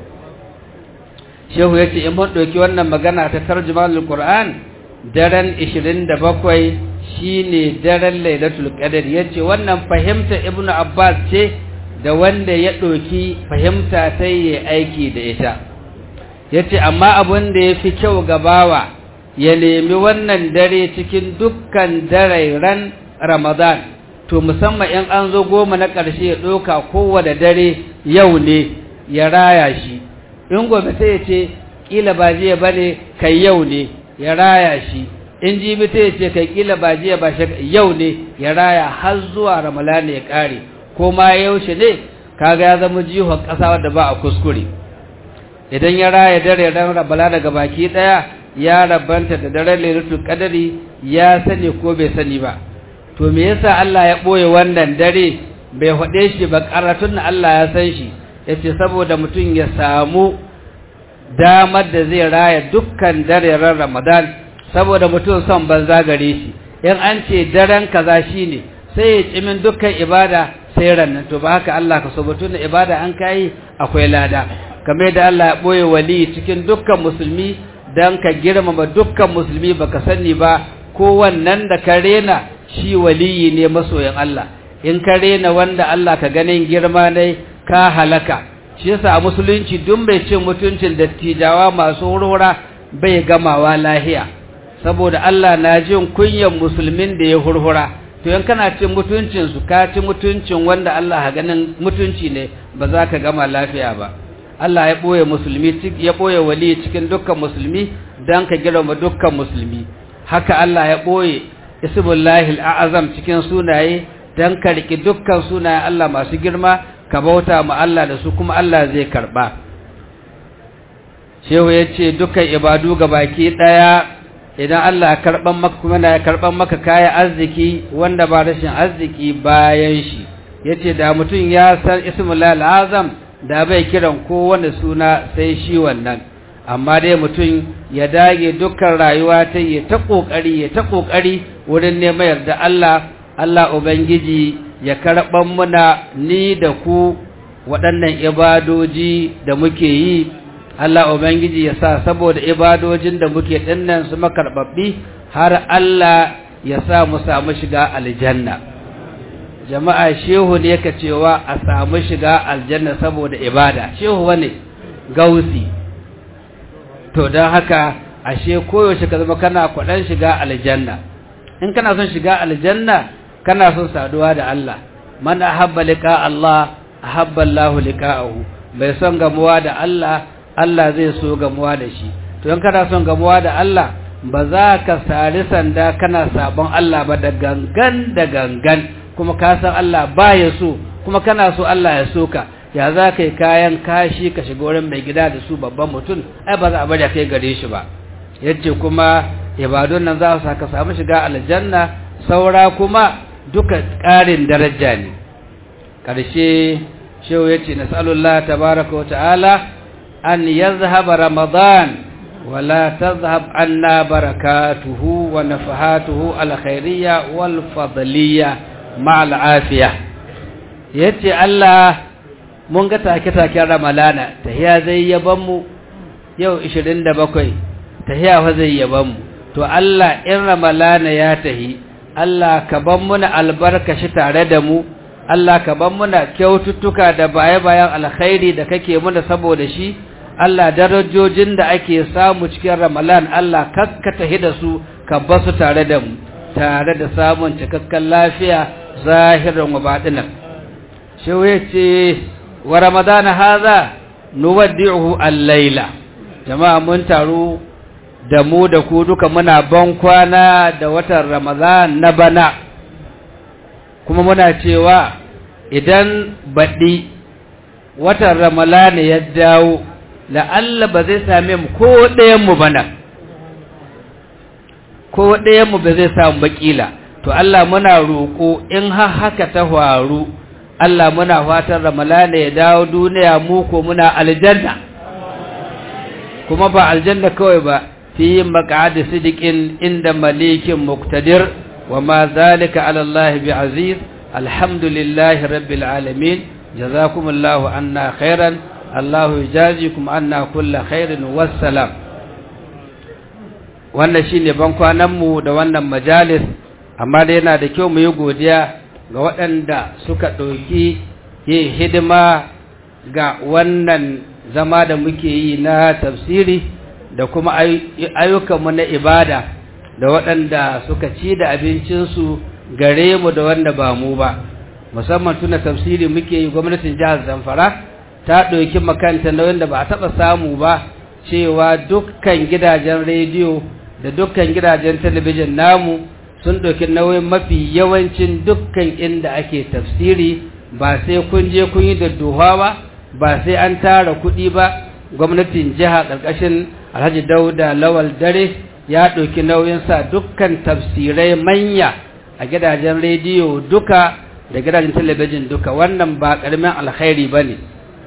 shehu yace in mun dauki wannan magana ta tarjumanul qur'an daren 27 shine daren lailatul qadari yace wannan fahimta ibnu abbas ce da wanda ya ɗauki fahimta ta yi aiki da ita ya ce amma abin da ya fi kyau gabawa ya nemi wannan dare cikin dukkan darairan ramadan to musamman in an zo goma na ƙarshe ya ɗauka kowane dare yau ne ya raya shi in gobe sai ya ce ƙila ba jiya ba ne kai yau ne ya raya shi in jibi sai ya ce kai ƙila ba jiya ba yau ne ya raya har zuwa ramadan ya ƙare ko ma yaushe ne kaga ya zama jihon ƙasa wadda ba a kuskure idan ya raya dare ran rabala daga baki daya ya rabanta da daren lailatul qadari ya sani ko bai sani ba to me yasa Allah ya boye wannan dare bai hade shi ba karatun Allah ya san shi yace saboda mutum ya samu damar da zai raya dukkan dare ran Ramadan saboda mutum son banza gare shi in an ce daren kaza shine sai ya cimin dukkan ibada sai rannan to ba haka Allah ka so batun ibada an kai akwai lada kamar da Allah ya boye wali cikin dukkan musulmi dan ka girmama dukkan musulmi baka sani ba ko wannan da ka rena shi waliyi ne masoyin Allah in ka rena wanda Allah ka ganin girma ne ka halaka shi yasa a musulunci duk mai cin mutuncin dattijawa masu hurhura bai gamawa lahiya saboda Allah na jin kunyan musulmin da ya hurhura to yan kana cin mutuncin su ka ci mutuncin wanda Allah ha ganin mutunci ne ba za ka gama lafiya ba Allah ya boye musulmi ya boye wali cikin dukkan musulmi dan ka girma dukkan musulmi haka Allah ya boye ismullahi al'azam cikin sunaye dan ka riki dukkan sunaye Allah masu girma ka bauta ma Allah da su kuma Allah zai karba shehu yace dukkan ibadu baki daya idan Allah ya karban maka kuma na karban maka kaya arziki wanda ba rashin arziki bayan shi yace da mutum ya san ismullahi al'azam da bai kiran kowane suna sai shi wannan amma dai mutum ya dage dukkan rayuwa ta yi ta kokari ya ta kokari wurin neman yarda Allah Allah ubangiji ya karban muna ni da ku waɗannan ibadoji da muke yi Allah ubangiji ya sa saboda ibadojin da muke dinnan su makarbabbi har Allah ya sa mu samu shiga aljanna jama'a shehu ne ka cewa a samu shiga aljanna saboda ibada shehu wane gausi to don haka ashe koyaushe ka zama kana kwaɗan shiga aljanna in kana son shiga aljanna kana son saduwa da Allah man ahabba liqa Allah ahabba Allah liqa'ahu bai son gamuwa da Allah Allah zai so gamuwa da shi to in kana son gamuwa da Allah ba za ka sari sanda kana sabon Allah ba da gangan da gangan kuma ka san Allah baya so kuma kana so Allah ya so ka ya za ka yi kayan kashi ka shiga wurin mai gida da su babban mutum ai ba za a bari kai gare shi ba yace kuma ibadun nan za su saka samu shiga aljanna saura kuma duka ƙarin daraja ne ƙarshe shehu yace nas'alullah tabaraka wa ta'ala an yazhaba ramadan ولا تذهب عنا بركاته ونفحاته الخيرية والفضلية مع العافية yace Allah mun ga take-taken ramalana tahiya zai yaban mu yau 27 tahiya fa zai yaban mu to Allah in ramalana ya tahi Allah ka ban muna albarkashi tare da mu Allah ka ban muna kyaututtuka da baye-bayan alkhairi da kake muna saboda shi Allah darajojin da ake samu cikin ramalan Allah kakkata da su ka basu tare da mu tare da samun cikakken lafiya zahiran wa batinan shi yace wa ramadana haza nuwaddi'uhu al-laila jama'a mun taru da mu da ku duka muna ban kwana da watan ramadan na bana kuma muna cewa idan baɗi watan ramalana ya dawo la'alla ba zai same mu ko ɗayanmu bana ko ɗayanmu ba zai samu bakila to Allah muna roƙo in har haka ta faru Allah muna fatan ramalana ya dawo duniya mu ko muna aljanna kuma ba aljanna kawai ba fi maq'adi sidiqin inda malikin muqtadir wa ma zalika ala Allah bi'aziz alhamdulillahi rabbil alamin jazakumullahu anna khairan Allahu yajazikum anna kulla khairin wassalam wannan shine ban kwanan mu da wannan majalis amma dai yana da kyau mu yi godiya ga waɗanda suka ɗauki yin hidima ga wannan zama da muke yi na tafsiri da kuma ayyukanmu na ibada da waɗanda suka ci da abincinsu gare mu da wanda ba mu ba musamman tuna tafsiri muke yi gwamnatin jihar zamfara ta ɗauki makanta na wanda ba a taɓa samu ba cewa dukkan gidajen rediyo da dukkan gidajen talabijin namu sun ɗauki nauyin mafi yawancin dukkan inda ake tafsiri ba sai kun je kun yi da duha ba ba sai an tara kuɗi ba gwamnatin jiha ƙarƙashin alhaji dauda lawal dare ya ɗauki nauyin sa dukkan tafsirai manya a gidajen rediyo duka da gidajen talabijin duka wannan ba ƙaramin alkhairi ba ne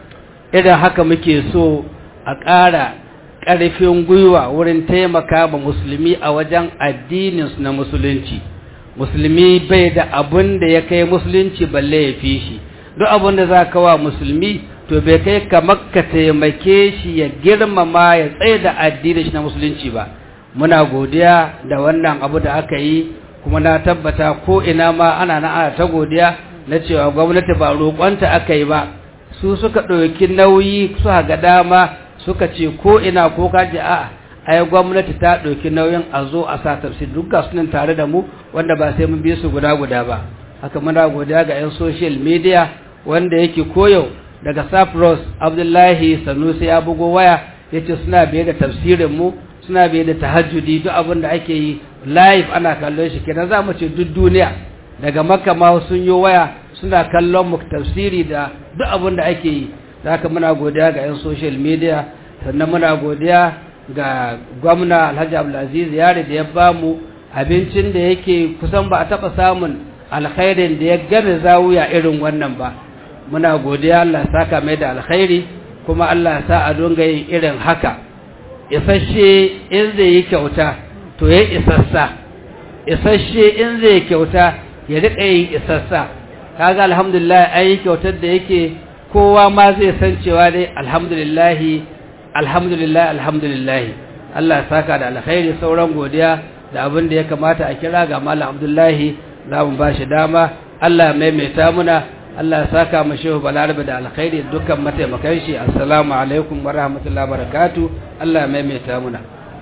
idan haka muke so a ƙara ƙarfin gwiwa wurin taimaka ma musulmi a wajen addininsu na musulunci musulmi bai da abun da ya kai musulunci balle ya fi shi duk abun da za ka wa musulmi to bai kai kamar ka taimake shi ya girmama ya tsaye da addinin shi na musulunci ba muna godiya da wannan abu da aka yi kuma na tabbata ko ina ma ana na ana ta godiya na cewa gwamnati ba roƙonta aka yi ba su suka ɗauki nauyi su ga dama suka ce ko ina ko kaji a ai gwamnati ta ɗauki nauyin a zo a sa tafsir duk ga sunan tare da mu wanda ba sai mun bi su guda guda ba haka muna godiya ga 'yan social media wanda yake koyo daga Cyprus Abdullahi Sanusi ya bugo waya yace suna biye da tafsirin mu suna biye da tahajjudi duk abin da ake yi live ana kallon shi kenan za mu ce duk duniya daga Makka ma sun yi waya suna kallon mu tafsiri da duk abin da ake yi haka muna godiya ga 'yan social media sannan muna godiya ga gwamna Alhaji Abdulaziz Yare da ya bamu abincin da yake kusan ba a taba samun alkhairin da ya game zawuya irin wannan ba muna godiya Allah saka mai da alkhairi kuma Allah sa a dunga yin irin haka isasshe in zai yi kyauta to ya isassa isasshe in zai kyauta ya riƙa yin isassa kaga alhamdulillah an yi kyautar da yake kowa ma zai san cewa dai alhamdulillah alhamdulillah alhamdulillah Allah saka da alkhairi sauran godiya da abin da ya kamata a kira ga Malam Abdullahi za mu ba shi dama Allah maimaita muna Allah ya saka mu shehu balarabe da alkhairi dukkan mataimakan shi assalamu alaikum wa rahmatullahi wa barakatuh Allah ya maimaita muna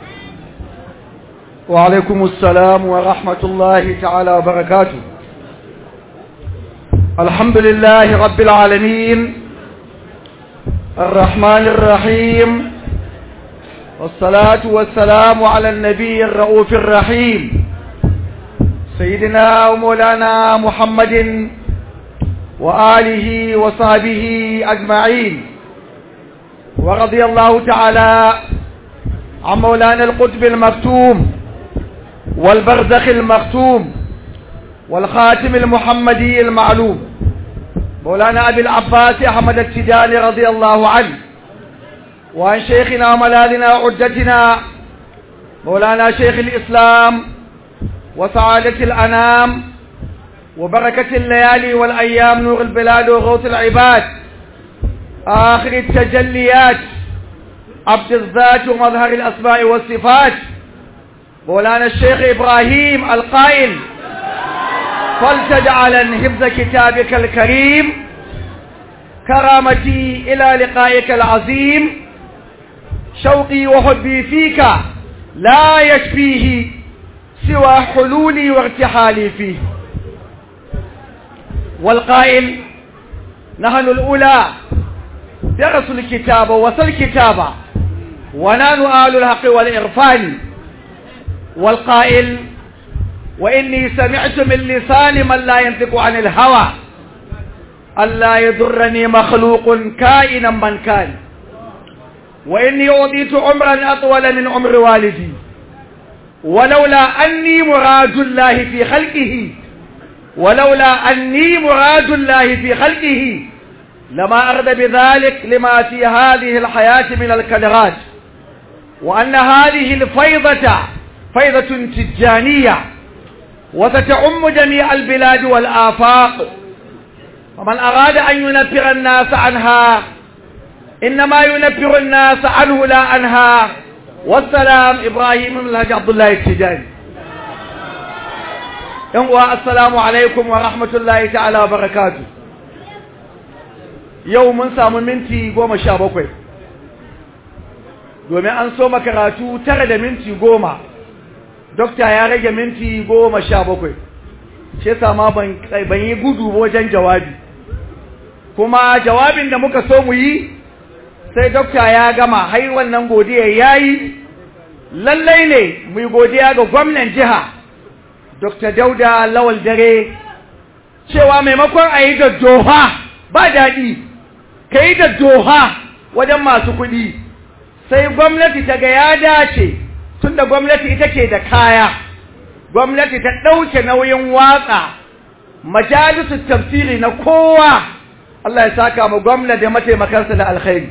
wa alaikum assalam wa rahmatullahi ta'ala wa barakatuh alhamdulillahi rabbil alamin الرحمن الرحيم والصلاة والسلام على النبي الرؤوف الرحيم سيدنا ومولانا محمد وآله وصحبه أجمعين ورضي الله تعالى عن مولانا القطب المكتوم والبرزخ المختوم والخاتم المحمدي المعلوم مولانا أبي العباس أحمد التجاني رضي الله عنه وعن شيخنا وملاذنا وعدتنا مولانا شيخ الإسلام وسعادة الأنام وبركة الليالي والأيام نور البلاد وغوث العباد آخر التجليات عبد الذات ومظهر الأسماء والصفات مولانا الشيخ إبراهيم القائل فلتجعلا حفظ كتابك الكريم كرامتي إلى لقائك العظيم شوقي وحبي فيك لا يشفيه سوى حلولي وارتحالي فيه والقائل نحن الأولى درسوا الكتاب وصل الكتاب ونحن آل الحق والإرفان والقائل وإني سمعت من لسان من لا ينطق عن الهوى ألا يضرني مخلوق كائنا من كان وإني أعطيت عمرا أطول من عمر والدي ولولا أني مراد الله في خلقه ولولا أني مراد الله في خلقه لما أرد بذلك لما في هذه الحياة من الكدرات وأن هذه الفيضة فيضة تجانية وستعم جميع البلاد والآفاق ومن أراد أن ينفر الناس عنها إنما ينفر الناس عنه لا عنها والسلام إبراهيم بن الحاج عبد الله التجاني ينقوى السلام عليكم ورحمة الله تعالى وبركاته yau mun samu minti goma sha bakwai domin an so makaratu tara da minti goma dokta ya rage minti goma sha bakwai shi sama ban yi gudu wajen jawabi kuma jawabin da muka so mu yi sai dokta ya gama hai wannan godiya ya yi lallai ne mu yi godiya ga gwamnan jiha dokta dauda lawal dare cewa maimakon a yi da doha ba daɗi ka yi da doha wajen masu kuɗi sai gwamnati ta ga ya dace tun da gwamnati ita ke da kaya gwamnati ta ɗauke nauyin watsa majalisun tafsiri na kowa Allah ya saka mu gwamna da mataimakansa da alkhairi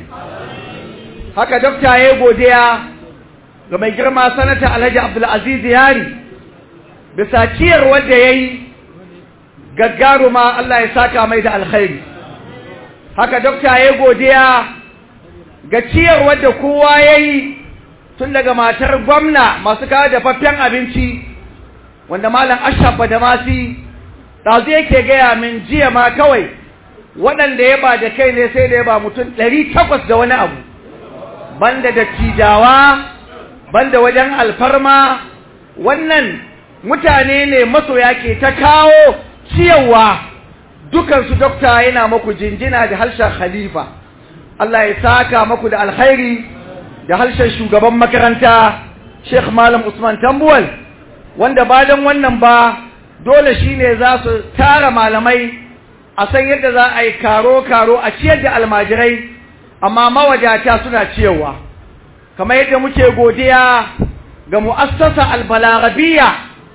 haka dokta ya godiya ga mai girma sanata alhaji abdulaziz yari bisa ciyar wanda ya yi gaggaruma Allah ya saka mai da alkhairi haka dokta ya godiya ga ciyarwar da kowa ya yi tun daga matar gwamna masu kawo dafaffen abinci wanda malam ashafa da masi ɗazu yake gaya min jiya ma kawai waɗanda ya ba da kai ne sai da ya ba mutum ɗari takwas da wani abu banda da tijawa banda wajen alfarma wannan mutane ne masoya ke ta kawo ciyarwa dukansu dokta yana maku jinjina da harshen khalifa Allah ya saka maku da alkhairi da harshen shugaban makaranta Sheikh Malam Usman Tambuwal wanda ba dan wannan ba dole shine za su tara malamai a san yadda za a yi karo karo a ciyar da almajirai amma mawadata suna ciyarwa kamar yadda muke godiya ga mu'assasa albalarabiya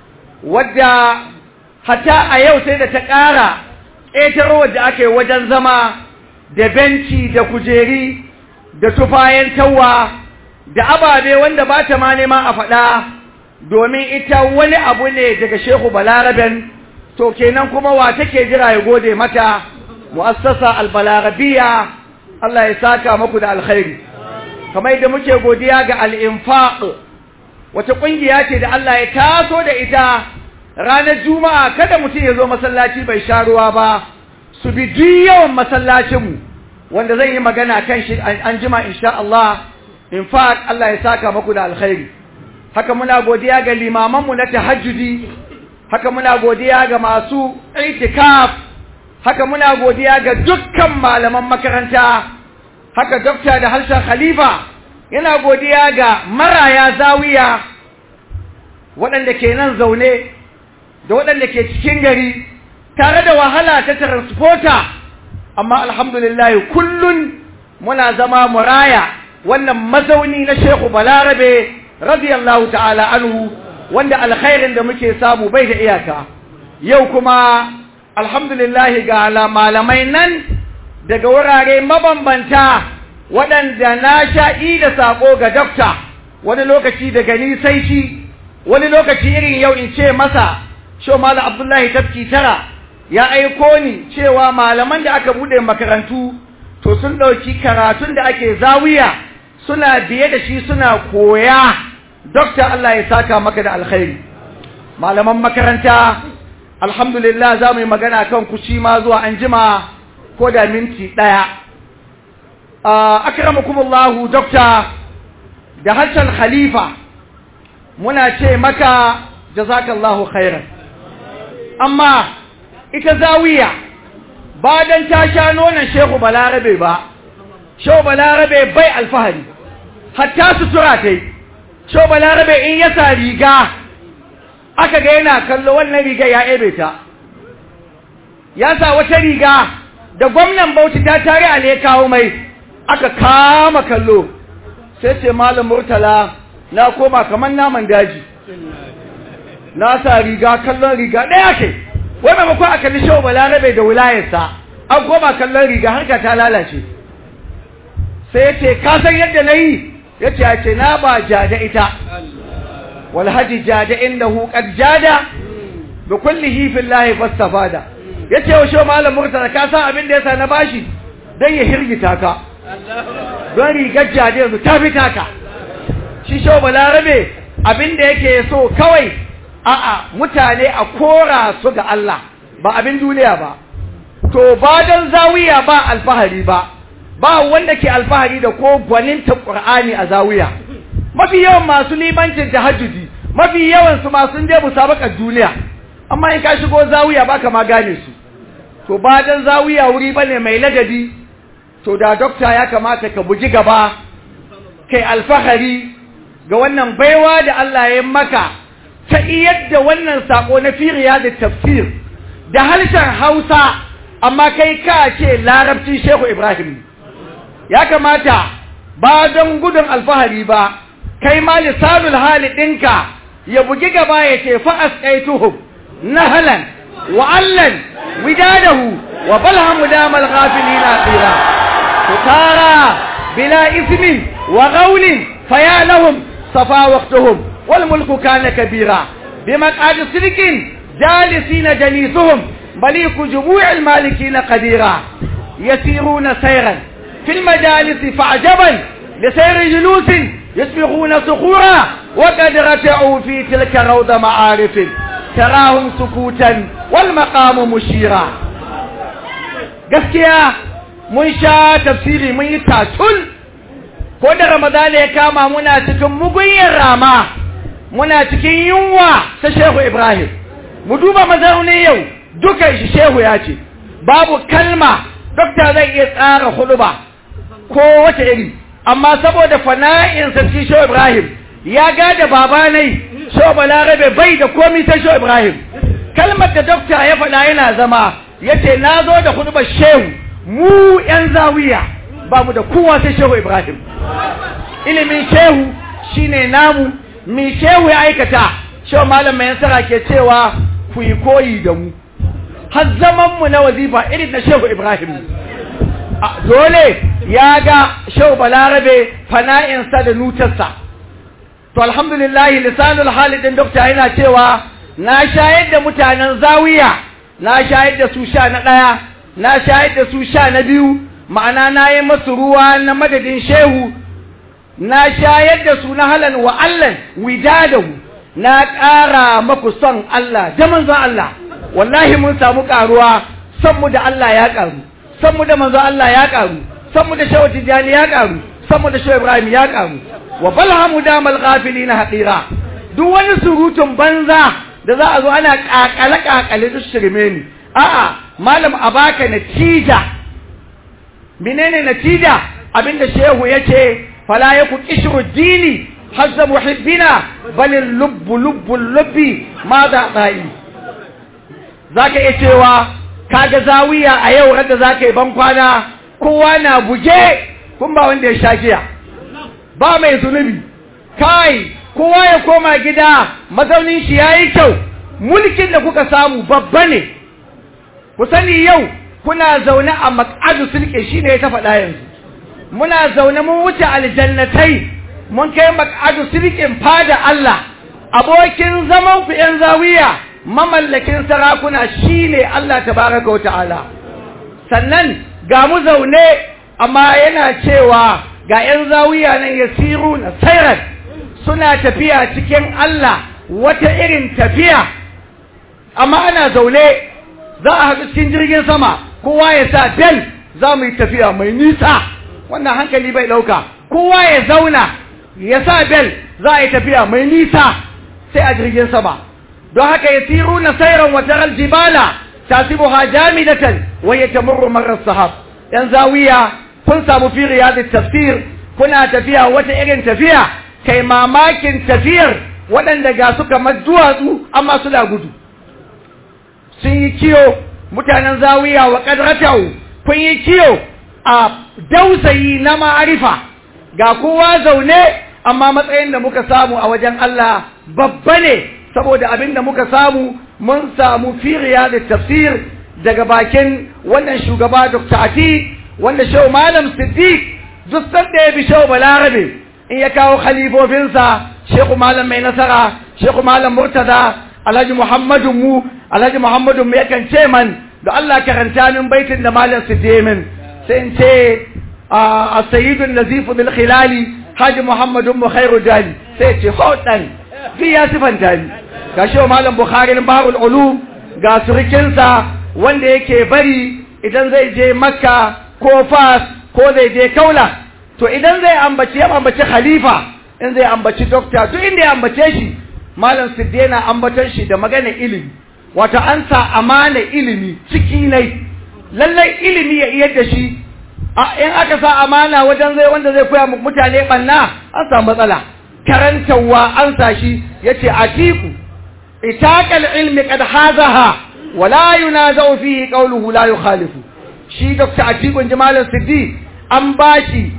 wadda hatta a yau sai da ta ƙara ƙetarowar da aka yi wajen zama da benci da kujeri da tufayen tawa da ababe wanda ba ta ma nema a faɗa domin ita wani abu ne daga shehu balaraben to kenan kuma wa take jira ya gode mata mu'assasa albalarabiya Allah ya saka muku da alkhairi kamar yadda muke godiya ga al-infaq wata kungiya ce da Allah ya taso da ita ranar juma'a kada mutum ya zo masallaci bai sha ruwa ba su bi duk yawan masallacinmu wanda zan yi magana kan shi an jima insha Allah in fact Allah ya saka muku da alkhairi haka muna godiya ga limamanmu na tahajjudi haka muna godiya ga masu itikaf haka muna godiya ga dukkan malaman makaranta haka dokta da harshen khalifa yana godiya ga maraya zawiya waɗanda ke nan zaune da waɗanda ke cikin gari tare da wahala ta transporter amma alhamdulillah kullun muna zama muraya wannan mazauni na Shehu Balarabe radiyallahu ta'ala anhu wanda alkhairin da muke samu bai da iyaka yau kuma alhamdulillah ga malamai nan daga wurare mabambanta waɗanda na sha'i da sako ga dokta wani lokaci daga ni sai shi wani lokaci irin yau in ce masa sho malam abdullahi tafki tara ya aiko ni cewa malaman da aka bude makarantu to to sun ɗauki karatun da ake zawiya suna biye da shi suna koya dokta Allah ya saka maka da alkhairi malaman makaranta alhamdulillah za mu yi magana kan kuci ma zuwa an jima ko da minti ɗaya akramakumullahu dokta da harshen khalifa muna ce maka jazakallahu khairan amma ita zawiya ba dan ta sha nonon shehu balarabe ba shehu balarabe bai alfahari hatta sutura ta yi shehu balarabe in ya sa riga aka ga yana kallo wannan riga ya ebe ta ya sa wata riga da gwamnan bauchi ta tare a kawo mai aka kama kallo sai ce malam murtala na koma kamar naman daji na sa riga kallon riga ɗaya ke wanda mako a kalli shawo balarabe da wilayarsa an koma kallon riga harka ta lalace sai ya ce ka san yadda na yi ya ce ya ce na ba jada ita walhaji jada innahu qad jada bi kullihi fillahi fastafada ya ce wa shawo malam murtala ka san abin da yasa na bashi dan ya hirgita ka don rigar jade yanzu ta fi taka shi shawo balarabe abin da yake so kawai a'a mutane a kora su ga Allah ba abin duniya ba to ba dan zawiya ba alfahari ba ba wanda ke alfahari da ko gwaninta Qur'ani a zawiya mafi yawan masu limancin tahajjudi mafi yawan su masu je musabakar duniya amma in ka shigo zawiya baka ma gane su to ba dan zawiya wuri bane mai ladabi to da dokta ya kamata ka buji gaba kai alfahari ga wannan baiwa da Allah ya maka ta iyar da wannan sako na firiya da tafsir da harshen Hausa amma kai ka ce larabci Shehu Ibrahim ya kamata ba don gudun alfahari ba kai ma lisanul hali ɗinka ya bugi gaba ya ce fa asqaituhum nahalan wa allan widadahu wa balhamu damal ghafilina qira تتارى بلا إثم وغول فيا لهم صفا وقتهم والملك كان كبيرا بمقعد صدق جالسين جليسهم مليك جموع المالكين قديرا يسيرون سيرا في المجالس فعجبا لسير جلوس يسبغون صخورا وقد رتعوا في تلك روض معارف تراهم سكوتا والمقام مشيرا gaskiya mun sha tafsiri mun yi tatul ko da ramadan ya kama muna cikin mugunyar rama muna cikin yunwa ta shehu ibrahim mu duba mazaunin yau dukan shi shehu ya ce babu kalma dokta zai iya tsara huluba ko wata iri amma saboda fana'insa cikin shehu ibrahim ya gada babanai shehu balarabe bai da komi ta shehu ibrahim kalmar da dokta ya faɗa yana zama ya ce na zo da hulubar shehu mu ‘yan zawiya ba mu da kowa sai shehu Ibrahim. Ilimin shehu shine namu, mi shehu ya aikata, shehu malam mai yansara ke cewa ku yi koyi da mu. Har zamanmu na wazifa irin na shehu Ibrahim. Dole ya ga shehu balarabe fana'insa da nutarsa. To alhamdulillahi lisanul halidin dokta yana cewa na shayar da mutanen zawiya, na shayar da su sha na ɗaya, na shayar da su sha na biyu ma'ana na yi masu ruwa na madadin shehu na shayar da su na halan wa allan widadahu na ƙara maku son Allah da manzon Allah wallahi mun samu ƙaruwa son mu da Allah ya ƙaru son mu da manzon Allah ya ƙaru son mu da shehu tijjani ya ƙaru son mu da shehu ibrahim ya ƙaru wa balhamu damal ghafilina haɗira duk wani surutun banza da za a zo ana ƙaƙale ƙaƙale duk shirme ne a'a malam a baka natija menene natija abinda shehu yace fala yaku qishru dini hazza muhibbina bal lubbu lubbu lubbi ma da dai zaka iya cewa kaga zawiya a yau rada zaka yi ban kwana kowa na buge kun ba wanda ya sha giya ba mai zunubi kai kowa ya koma gida mazaunin shi yayi kyau mulkin da kuka samu babba ne ku sani yau kuna zaune a mak'adu sulke shine ya ta faɗa yanzu muna zaune mun wuce aljannatai mun kai mak'adu sulkin fada Allah abokin zaman ku yan zawiya mamallakin sarakuna shine Allah tabaraka wa ta'ala sannan ga mu zaune amma yana cewa ga 'yan zawiya nan ya siru na sairar suna tafiya cikin Allah wata irin tafiya amma ana zaune za a haɗu cikin jirgin sama kowa ya sa bel za mu yi tafiya mai nisa wannan hankali bai ɗauka kowa ya zauna ya sa bel za a yi tafiya mai nisa sai a jirgin sama don haka ya siru na sairan wata jibala tasibuha jamidatan wa yatamurru marra sahab yan zawiya kun samu fi riyadit tafsir kuna tafiya wata irin tafiya kai mamakin tafiyar waɗanda ga su kamar duwatsu amma suna gudu sun yi kiyo mutanen zawiya wa kadratau kun yi kiyo a dausayi na ma'arifa ga kowa zaune amma matsayin da muka samu a wajen Allah babba ne saboda abin da muka samu mun samu firiya da tafsir daga bakin wannan shugaba Dr. Ati wanda shau Malam Siddiq duk sanda ya bi shau Balarabe in ya kawo khalifofinsa Sheikh Malam Mai Nasara Sheikh Malam Murtada Alhaji Muhammadu mu Alhaji Muhammadu mu yakan ce man da Allah karanta min baitin da Malam Siddiq min sai in ce a sayyidun nazifu bil khilali Haji Muhammadu mu khairu dali sai ce ho dan fi ya sifanta ni ga shi malam bukhari na baharul ulum ga surukinsa wanda yake bari idan zai je makka ko fas ko zai je kaula to idan zai ambaci ya ambaci khalifa in zai ambaci dokta to inda ya ambace shi malam siddena ambaton shi da magana ilimi wato an sa amana ilimi ciki ne lallai ilimi ya iya da shi in aka sa amana wajen zai wanda zai koya mutane banna an samu matsala karantarwa an sa shi yace atiku itaqal ilmi qad hazaha wala yunazau fihi qawluhu la yukhalifu shi dr atiku jamal siddi an bashi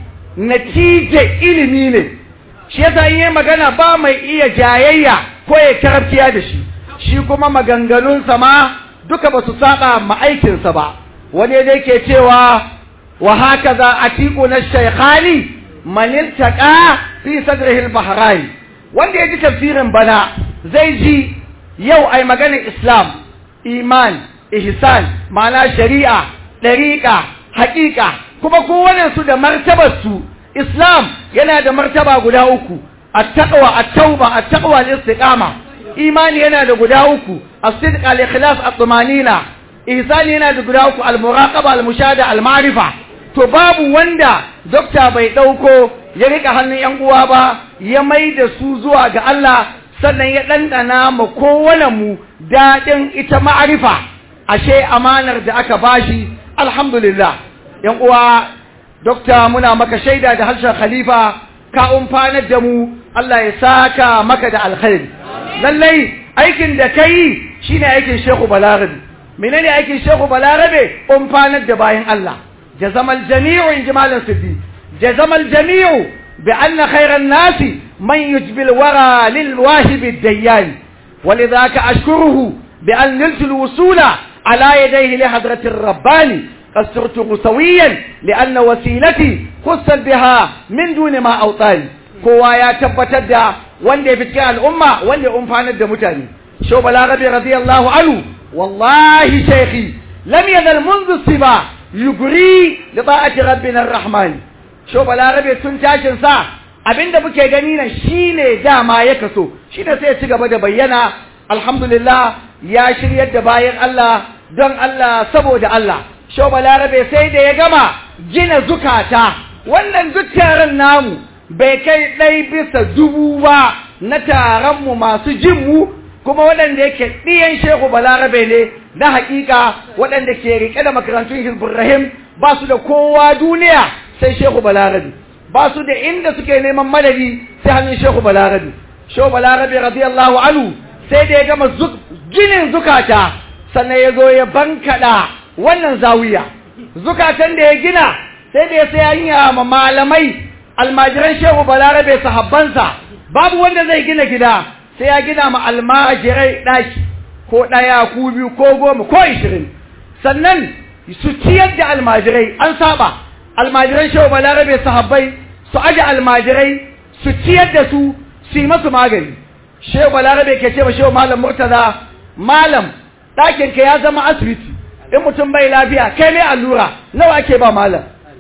natije ilimi ne shi yasa in magana ba mai iya jayayya ko ya karfiya da shi shi kuma maganganunsa ma duka ba su saba ma aikinsa ba wani da yake cewa wa hakaza atiku na shaykhani man iltaqa fi sadrihi al-bahrain wanda yaji tafsirin bana zai ji yau ai maganar islam iman ihsan ma'ana shari'a dariqa haqiqa kuma kowanne su da martabar su islam yana da martaba guda uku at-taqwa at-tauba at-taqwa al-istiqama imani yana da guda uku as-sidq al-ikhlas at-tumanina ihsan yana da guda uku al-muraqaba al-mushahada al-ma'rifa to babu wanda dokta bai dauko ya rika hannun yan uwa ba ya mai da su zuwa ga Allah sannan ya dandana ma kowane mu dadin ita ma'arifa ashe amanar da aka bashi alhamdulillah yan uwa dokta muna maka shaida da harshen khalifa ka umfanar da mu Allah ya saka maka da alkhairi lallai aikin da kai shine aikin Shehu Balarabe menene aikin Shehu Balarabe umfanar da bayan Allah جزم الجميع انجمال السدي جزم الجميع بأن خير الناس من يجبي الورى للواهب الديان ولذاك أشكره بأن نلت الوصول على يديه لحضرة الرباني قد صرت سويا لأن وسيلتي خصت بها من دون ما أوطاني kowa ya tabbatar da wanda ya fi cikin al'umma wanda ya umfanar da mutane shau balarabe radiyallahu anhu wallahi shaykhi lam yazal منذ الصبا yuguri da ba'ati rabbina rahman sho balarabe tun tashin sa abinda muke gani nan shine dama ya kaso shine sai ya ci gaba da bayyana alhamdulillah ya shiryar da bayan Allah don Allah saboda Allah sho balarabe sai da ya gama gina zukata wannan duk taron namu bai kai ɗai bisa dubu ba na taron mu masu jin mu kuma waɗanda yake ɗiyan shehu balarabe ne na haƙiƙa waɗanda ke riƙe da makarantun hizbun ba su da kowa duniya sai shehu balarabe ba su da inda suke neman madadi sai hannun shehu balarabe shehu balarabe radiyallahu anhu sai da ya gama ginin zukata sannan ya zo ya bankaɗa wannan zawiya zukatan da ya gina sai da ya sai hanya ma malamai almajiran shehu balarabe sahabbansa babu wanda zai gina gida sai ya gina ma almajirai ɗaki ko ɗaya ko biyu ko goma ko ishirin sannan su ciyar da almajirai an saba almajiran shehu balarabe sahabbai su aje almajirai su ciyar da su su yi masu magani shehu balarabe ke ce ma shehu malam murtaza malam ɗakin ka ya zama asibiti in mutum bai lafiya kai mai allura nawa ake ba malam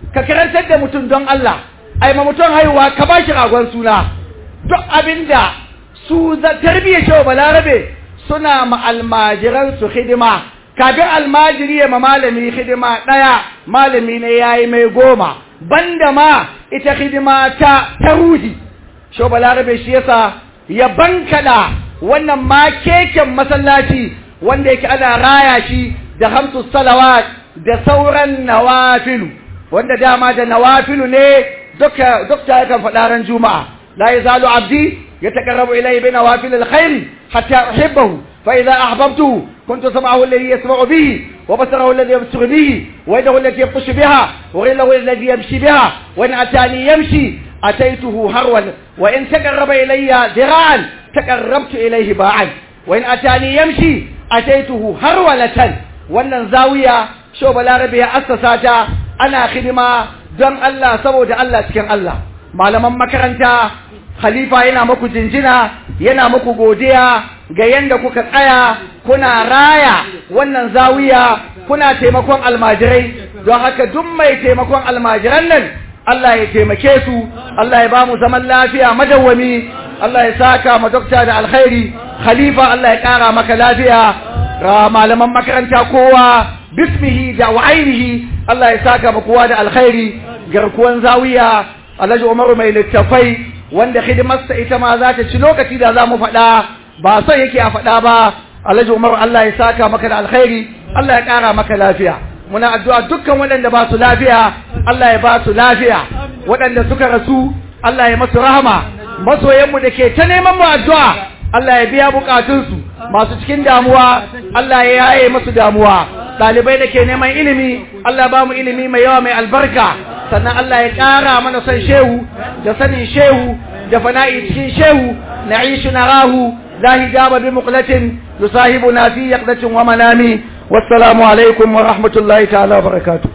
ka karantar da mutum don Allah ai ma mutum haihuwa ka ba shi ragon suna duk abinda su za tarbiyyar shi balarabe suna ma almajiran su hidima kafin almajiri ya ma malami hidima ɗaya malami ne ya yi mai goma banda ma ita hidima ta ta ruhi shi balarabe shi yasa ya bankada wannan ma keken masallaci wanda yake ana raya shi da hamsu salawat da sauran nawafilu wanda dama da nawafilu ne duka dokta yakan faɗa ran juma'a la yazalu abdi yataqarrabu ilayhi bi nawafil alkhair hatta uhibbahu fa idha ahbabtuhu kuntu sam'ahu alladhi yasma'u bihi wa basarahu alladhi yabsuru bihi wa yadahu allati yabtashu biha wa rijluhu alladhi yamshi biha wa in atani yamshi ataytuhu harwan wa in taqarraba ilayya dira'an taqarrabtu ilayhi ba'an wa in atani yamshi ataytuhu harwalatan wannan zawiya sho balarabe ya assasa ta ana hidima don Allah saboda Allah cikin Allah malaman makaranta khalifa yana muku jinjina yana muku godiya ga yanda kuka tsaya kuna raya wannan zawiya kuna taimakon almajirai don haka duk mai taimakon almajiran nan Allah ya taimake su Allah ya ba mu zaman lafiya madawwami Allah ya saka ma dokta da alkhairi khalifa Allah ya kara maka lafiya malaman makaranta kowa bismihi da wa'ainihi Allah ya saka ma kowa da alkhairi garkuwan zawiya Alhaji Umaru mai littafai wanda hidimarsa ita ma za ta ci lokaci da za mu faɗa ba son yake a faɗa ba Alhaji Umaru Allah ya saka maka da alkhairi Allah ya ƙara maka lafiya muna addu'a dukkan waɗanda ba su lafiya Allah ya ba su lafiya waɗanda suka rasu Allah ya masu rahama masoyanmu da ke ta neman mu addu'a Allah ya biya bukatunsu masu cikin damuwa Allah ya yaye masu damuwa ɗalibai da ke neman ilimi Allah ba mu ilimi mai yawa mai albarka sannan Allah ya ƙara mana son shehu da sanin shehu da fana'i cikin shehu na ishu na rahu la hijaba bi muqlatin yusahibuna fi yaqdatin wa manami wassalamu alaikum wa rahmatullahi ta'ala wa barakatuh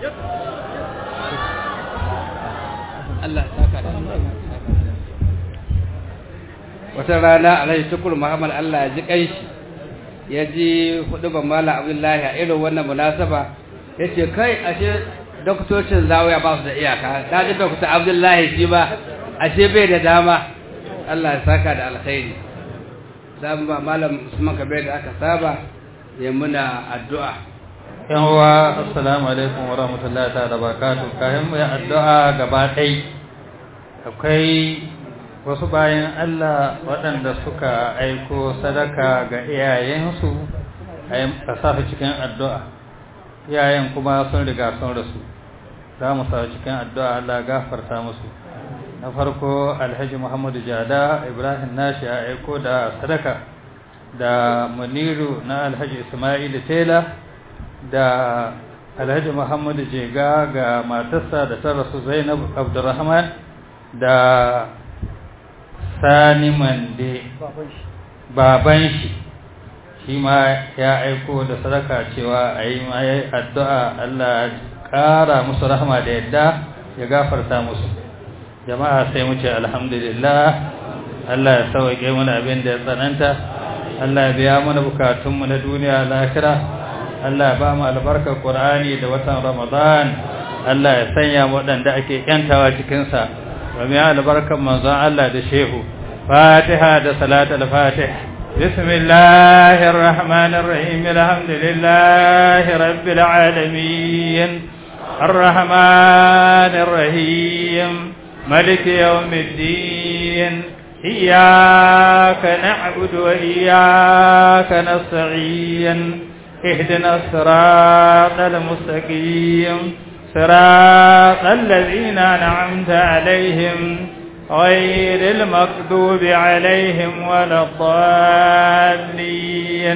Allah saka da wata rana alhaji tukur muhammad Allah ya ji kanshi ya ji hudu ban mala abdullahi a irin wannan munasaba ya ce kai ashe doktocin zawaya ba su da iyaka ta ji dokta abdullahi shi ba ashe bai da dama Allah ya saka da alkhairi za mu ba malam usman kabe da aka saba ya muna addu'a yan uwa assalamu alaikum wa rahmatullahi ta'ala barakatuh kayan mu ya addu'a gaba ɗai akwai wasu bayan Allah waɗanda suka aiko sadaka ga iyayensu a sa su cikin addu'a iyayen kuma sun riga sun rasu za mu sa cikin addu'a Allah gafarta musu na farko alhaji muhammadu jada ibrahim nashi ya aiko da sadaka da muniru na alhaji ismail tela da alhaji muhammadu jega ga matarsa da ta rasu zainab abdurrahman da sani mande baban shi shi ma ya aiko da sadaka cewa a yi ma addu'a Allah ƙara musu rahama da yadda ya gafarta musu jama'a sai mu ce alhamdulillah Allah ya sauke mana abin da ya tsananta Allah ya biya mana bukatunmu na duniya lahira Allah ya ba mu albarkar Qur'ani da watan Ramadan Allah ya sanya mu waɗanda ake yantawa cikinsa wa mai albarkar manzon Allah da shehu Fatiha da salatul Fatih بسم الله الرحمن الرحيم الحمد لله رب العالمين الرحمن الرحيم ملك يوم الدين إياك نعبد وإياك نستعين اهدنا الصراط المستقيم صراط الذين أنعمت عليهم غير المكذوب عليهم ولا الضالين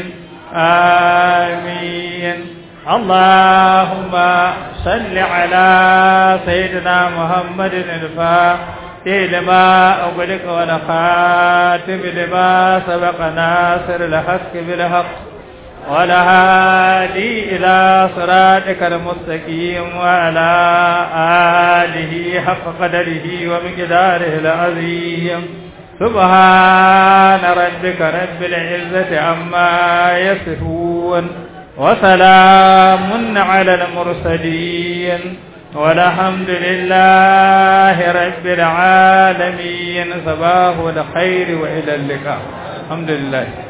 آمين اللهم صل على سيدنا محمد الفاتح لما أغلق والخاتم لما سبق ناصر الحق بالحق والهادي إلى صراطك المستقيم وعلى آله حق قدره ومقداره العظيم سبحان ربك رب العزة عما يصفون وسلام على المرسلين والحمد لله رب العالمين صباح الخير وإلى اللقاء الحمد لله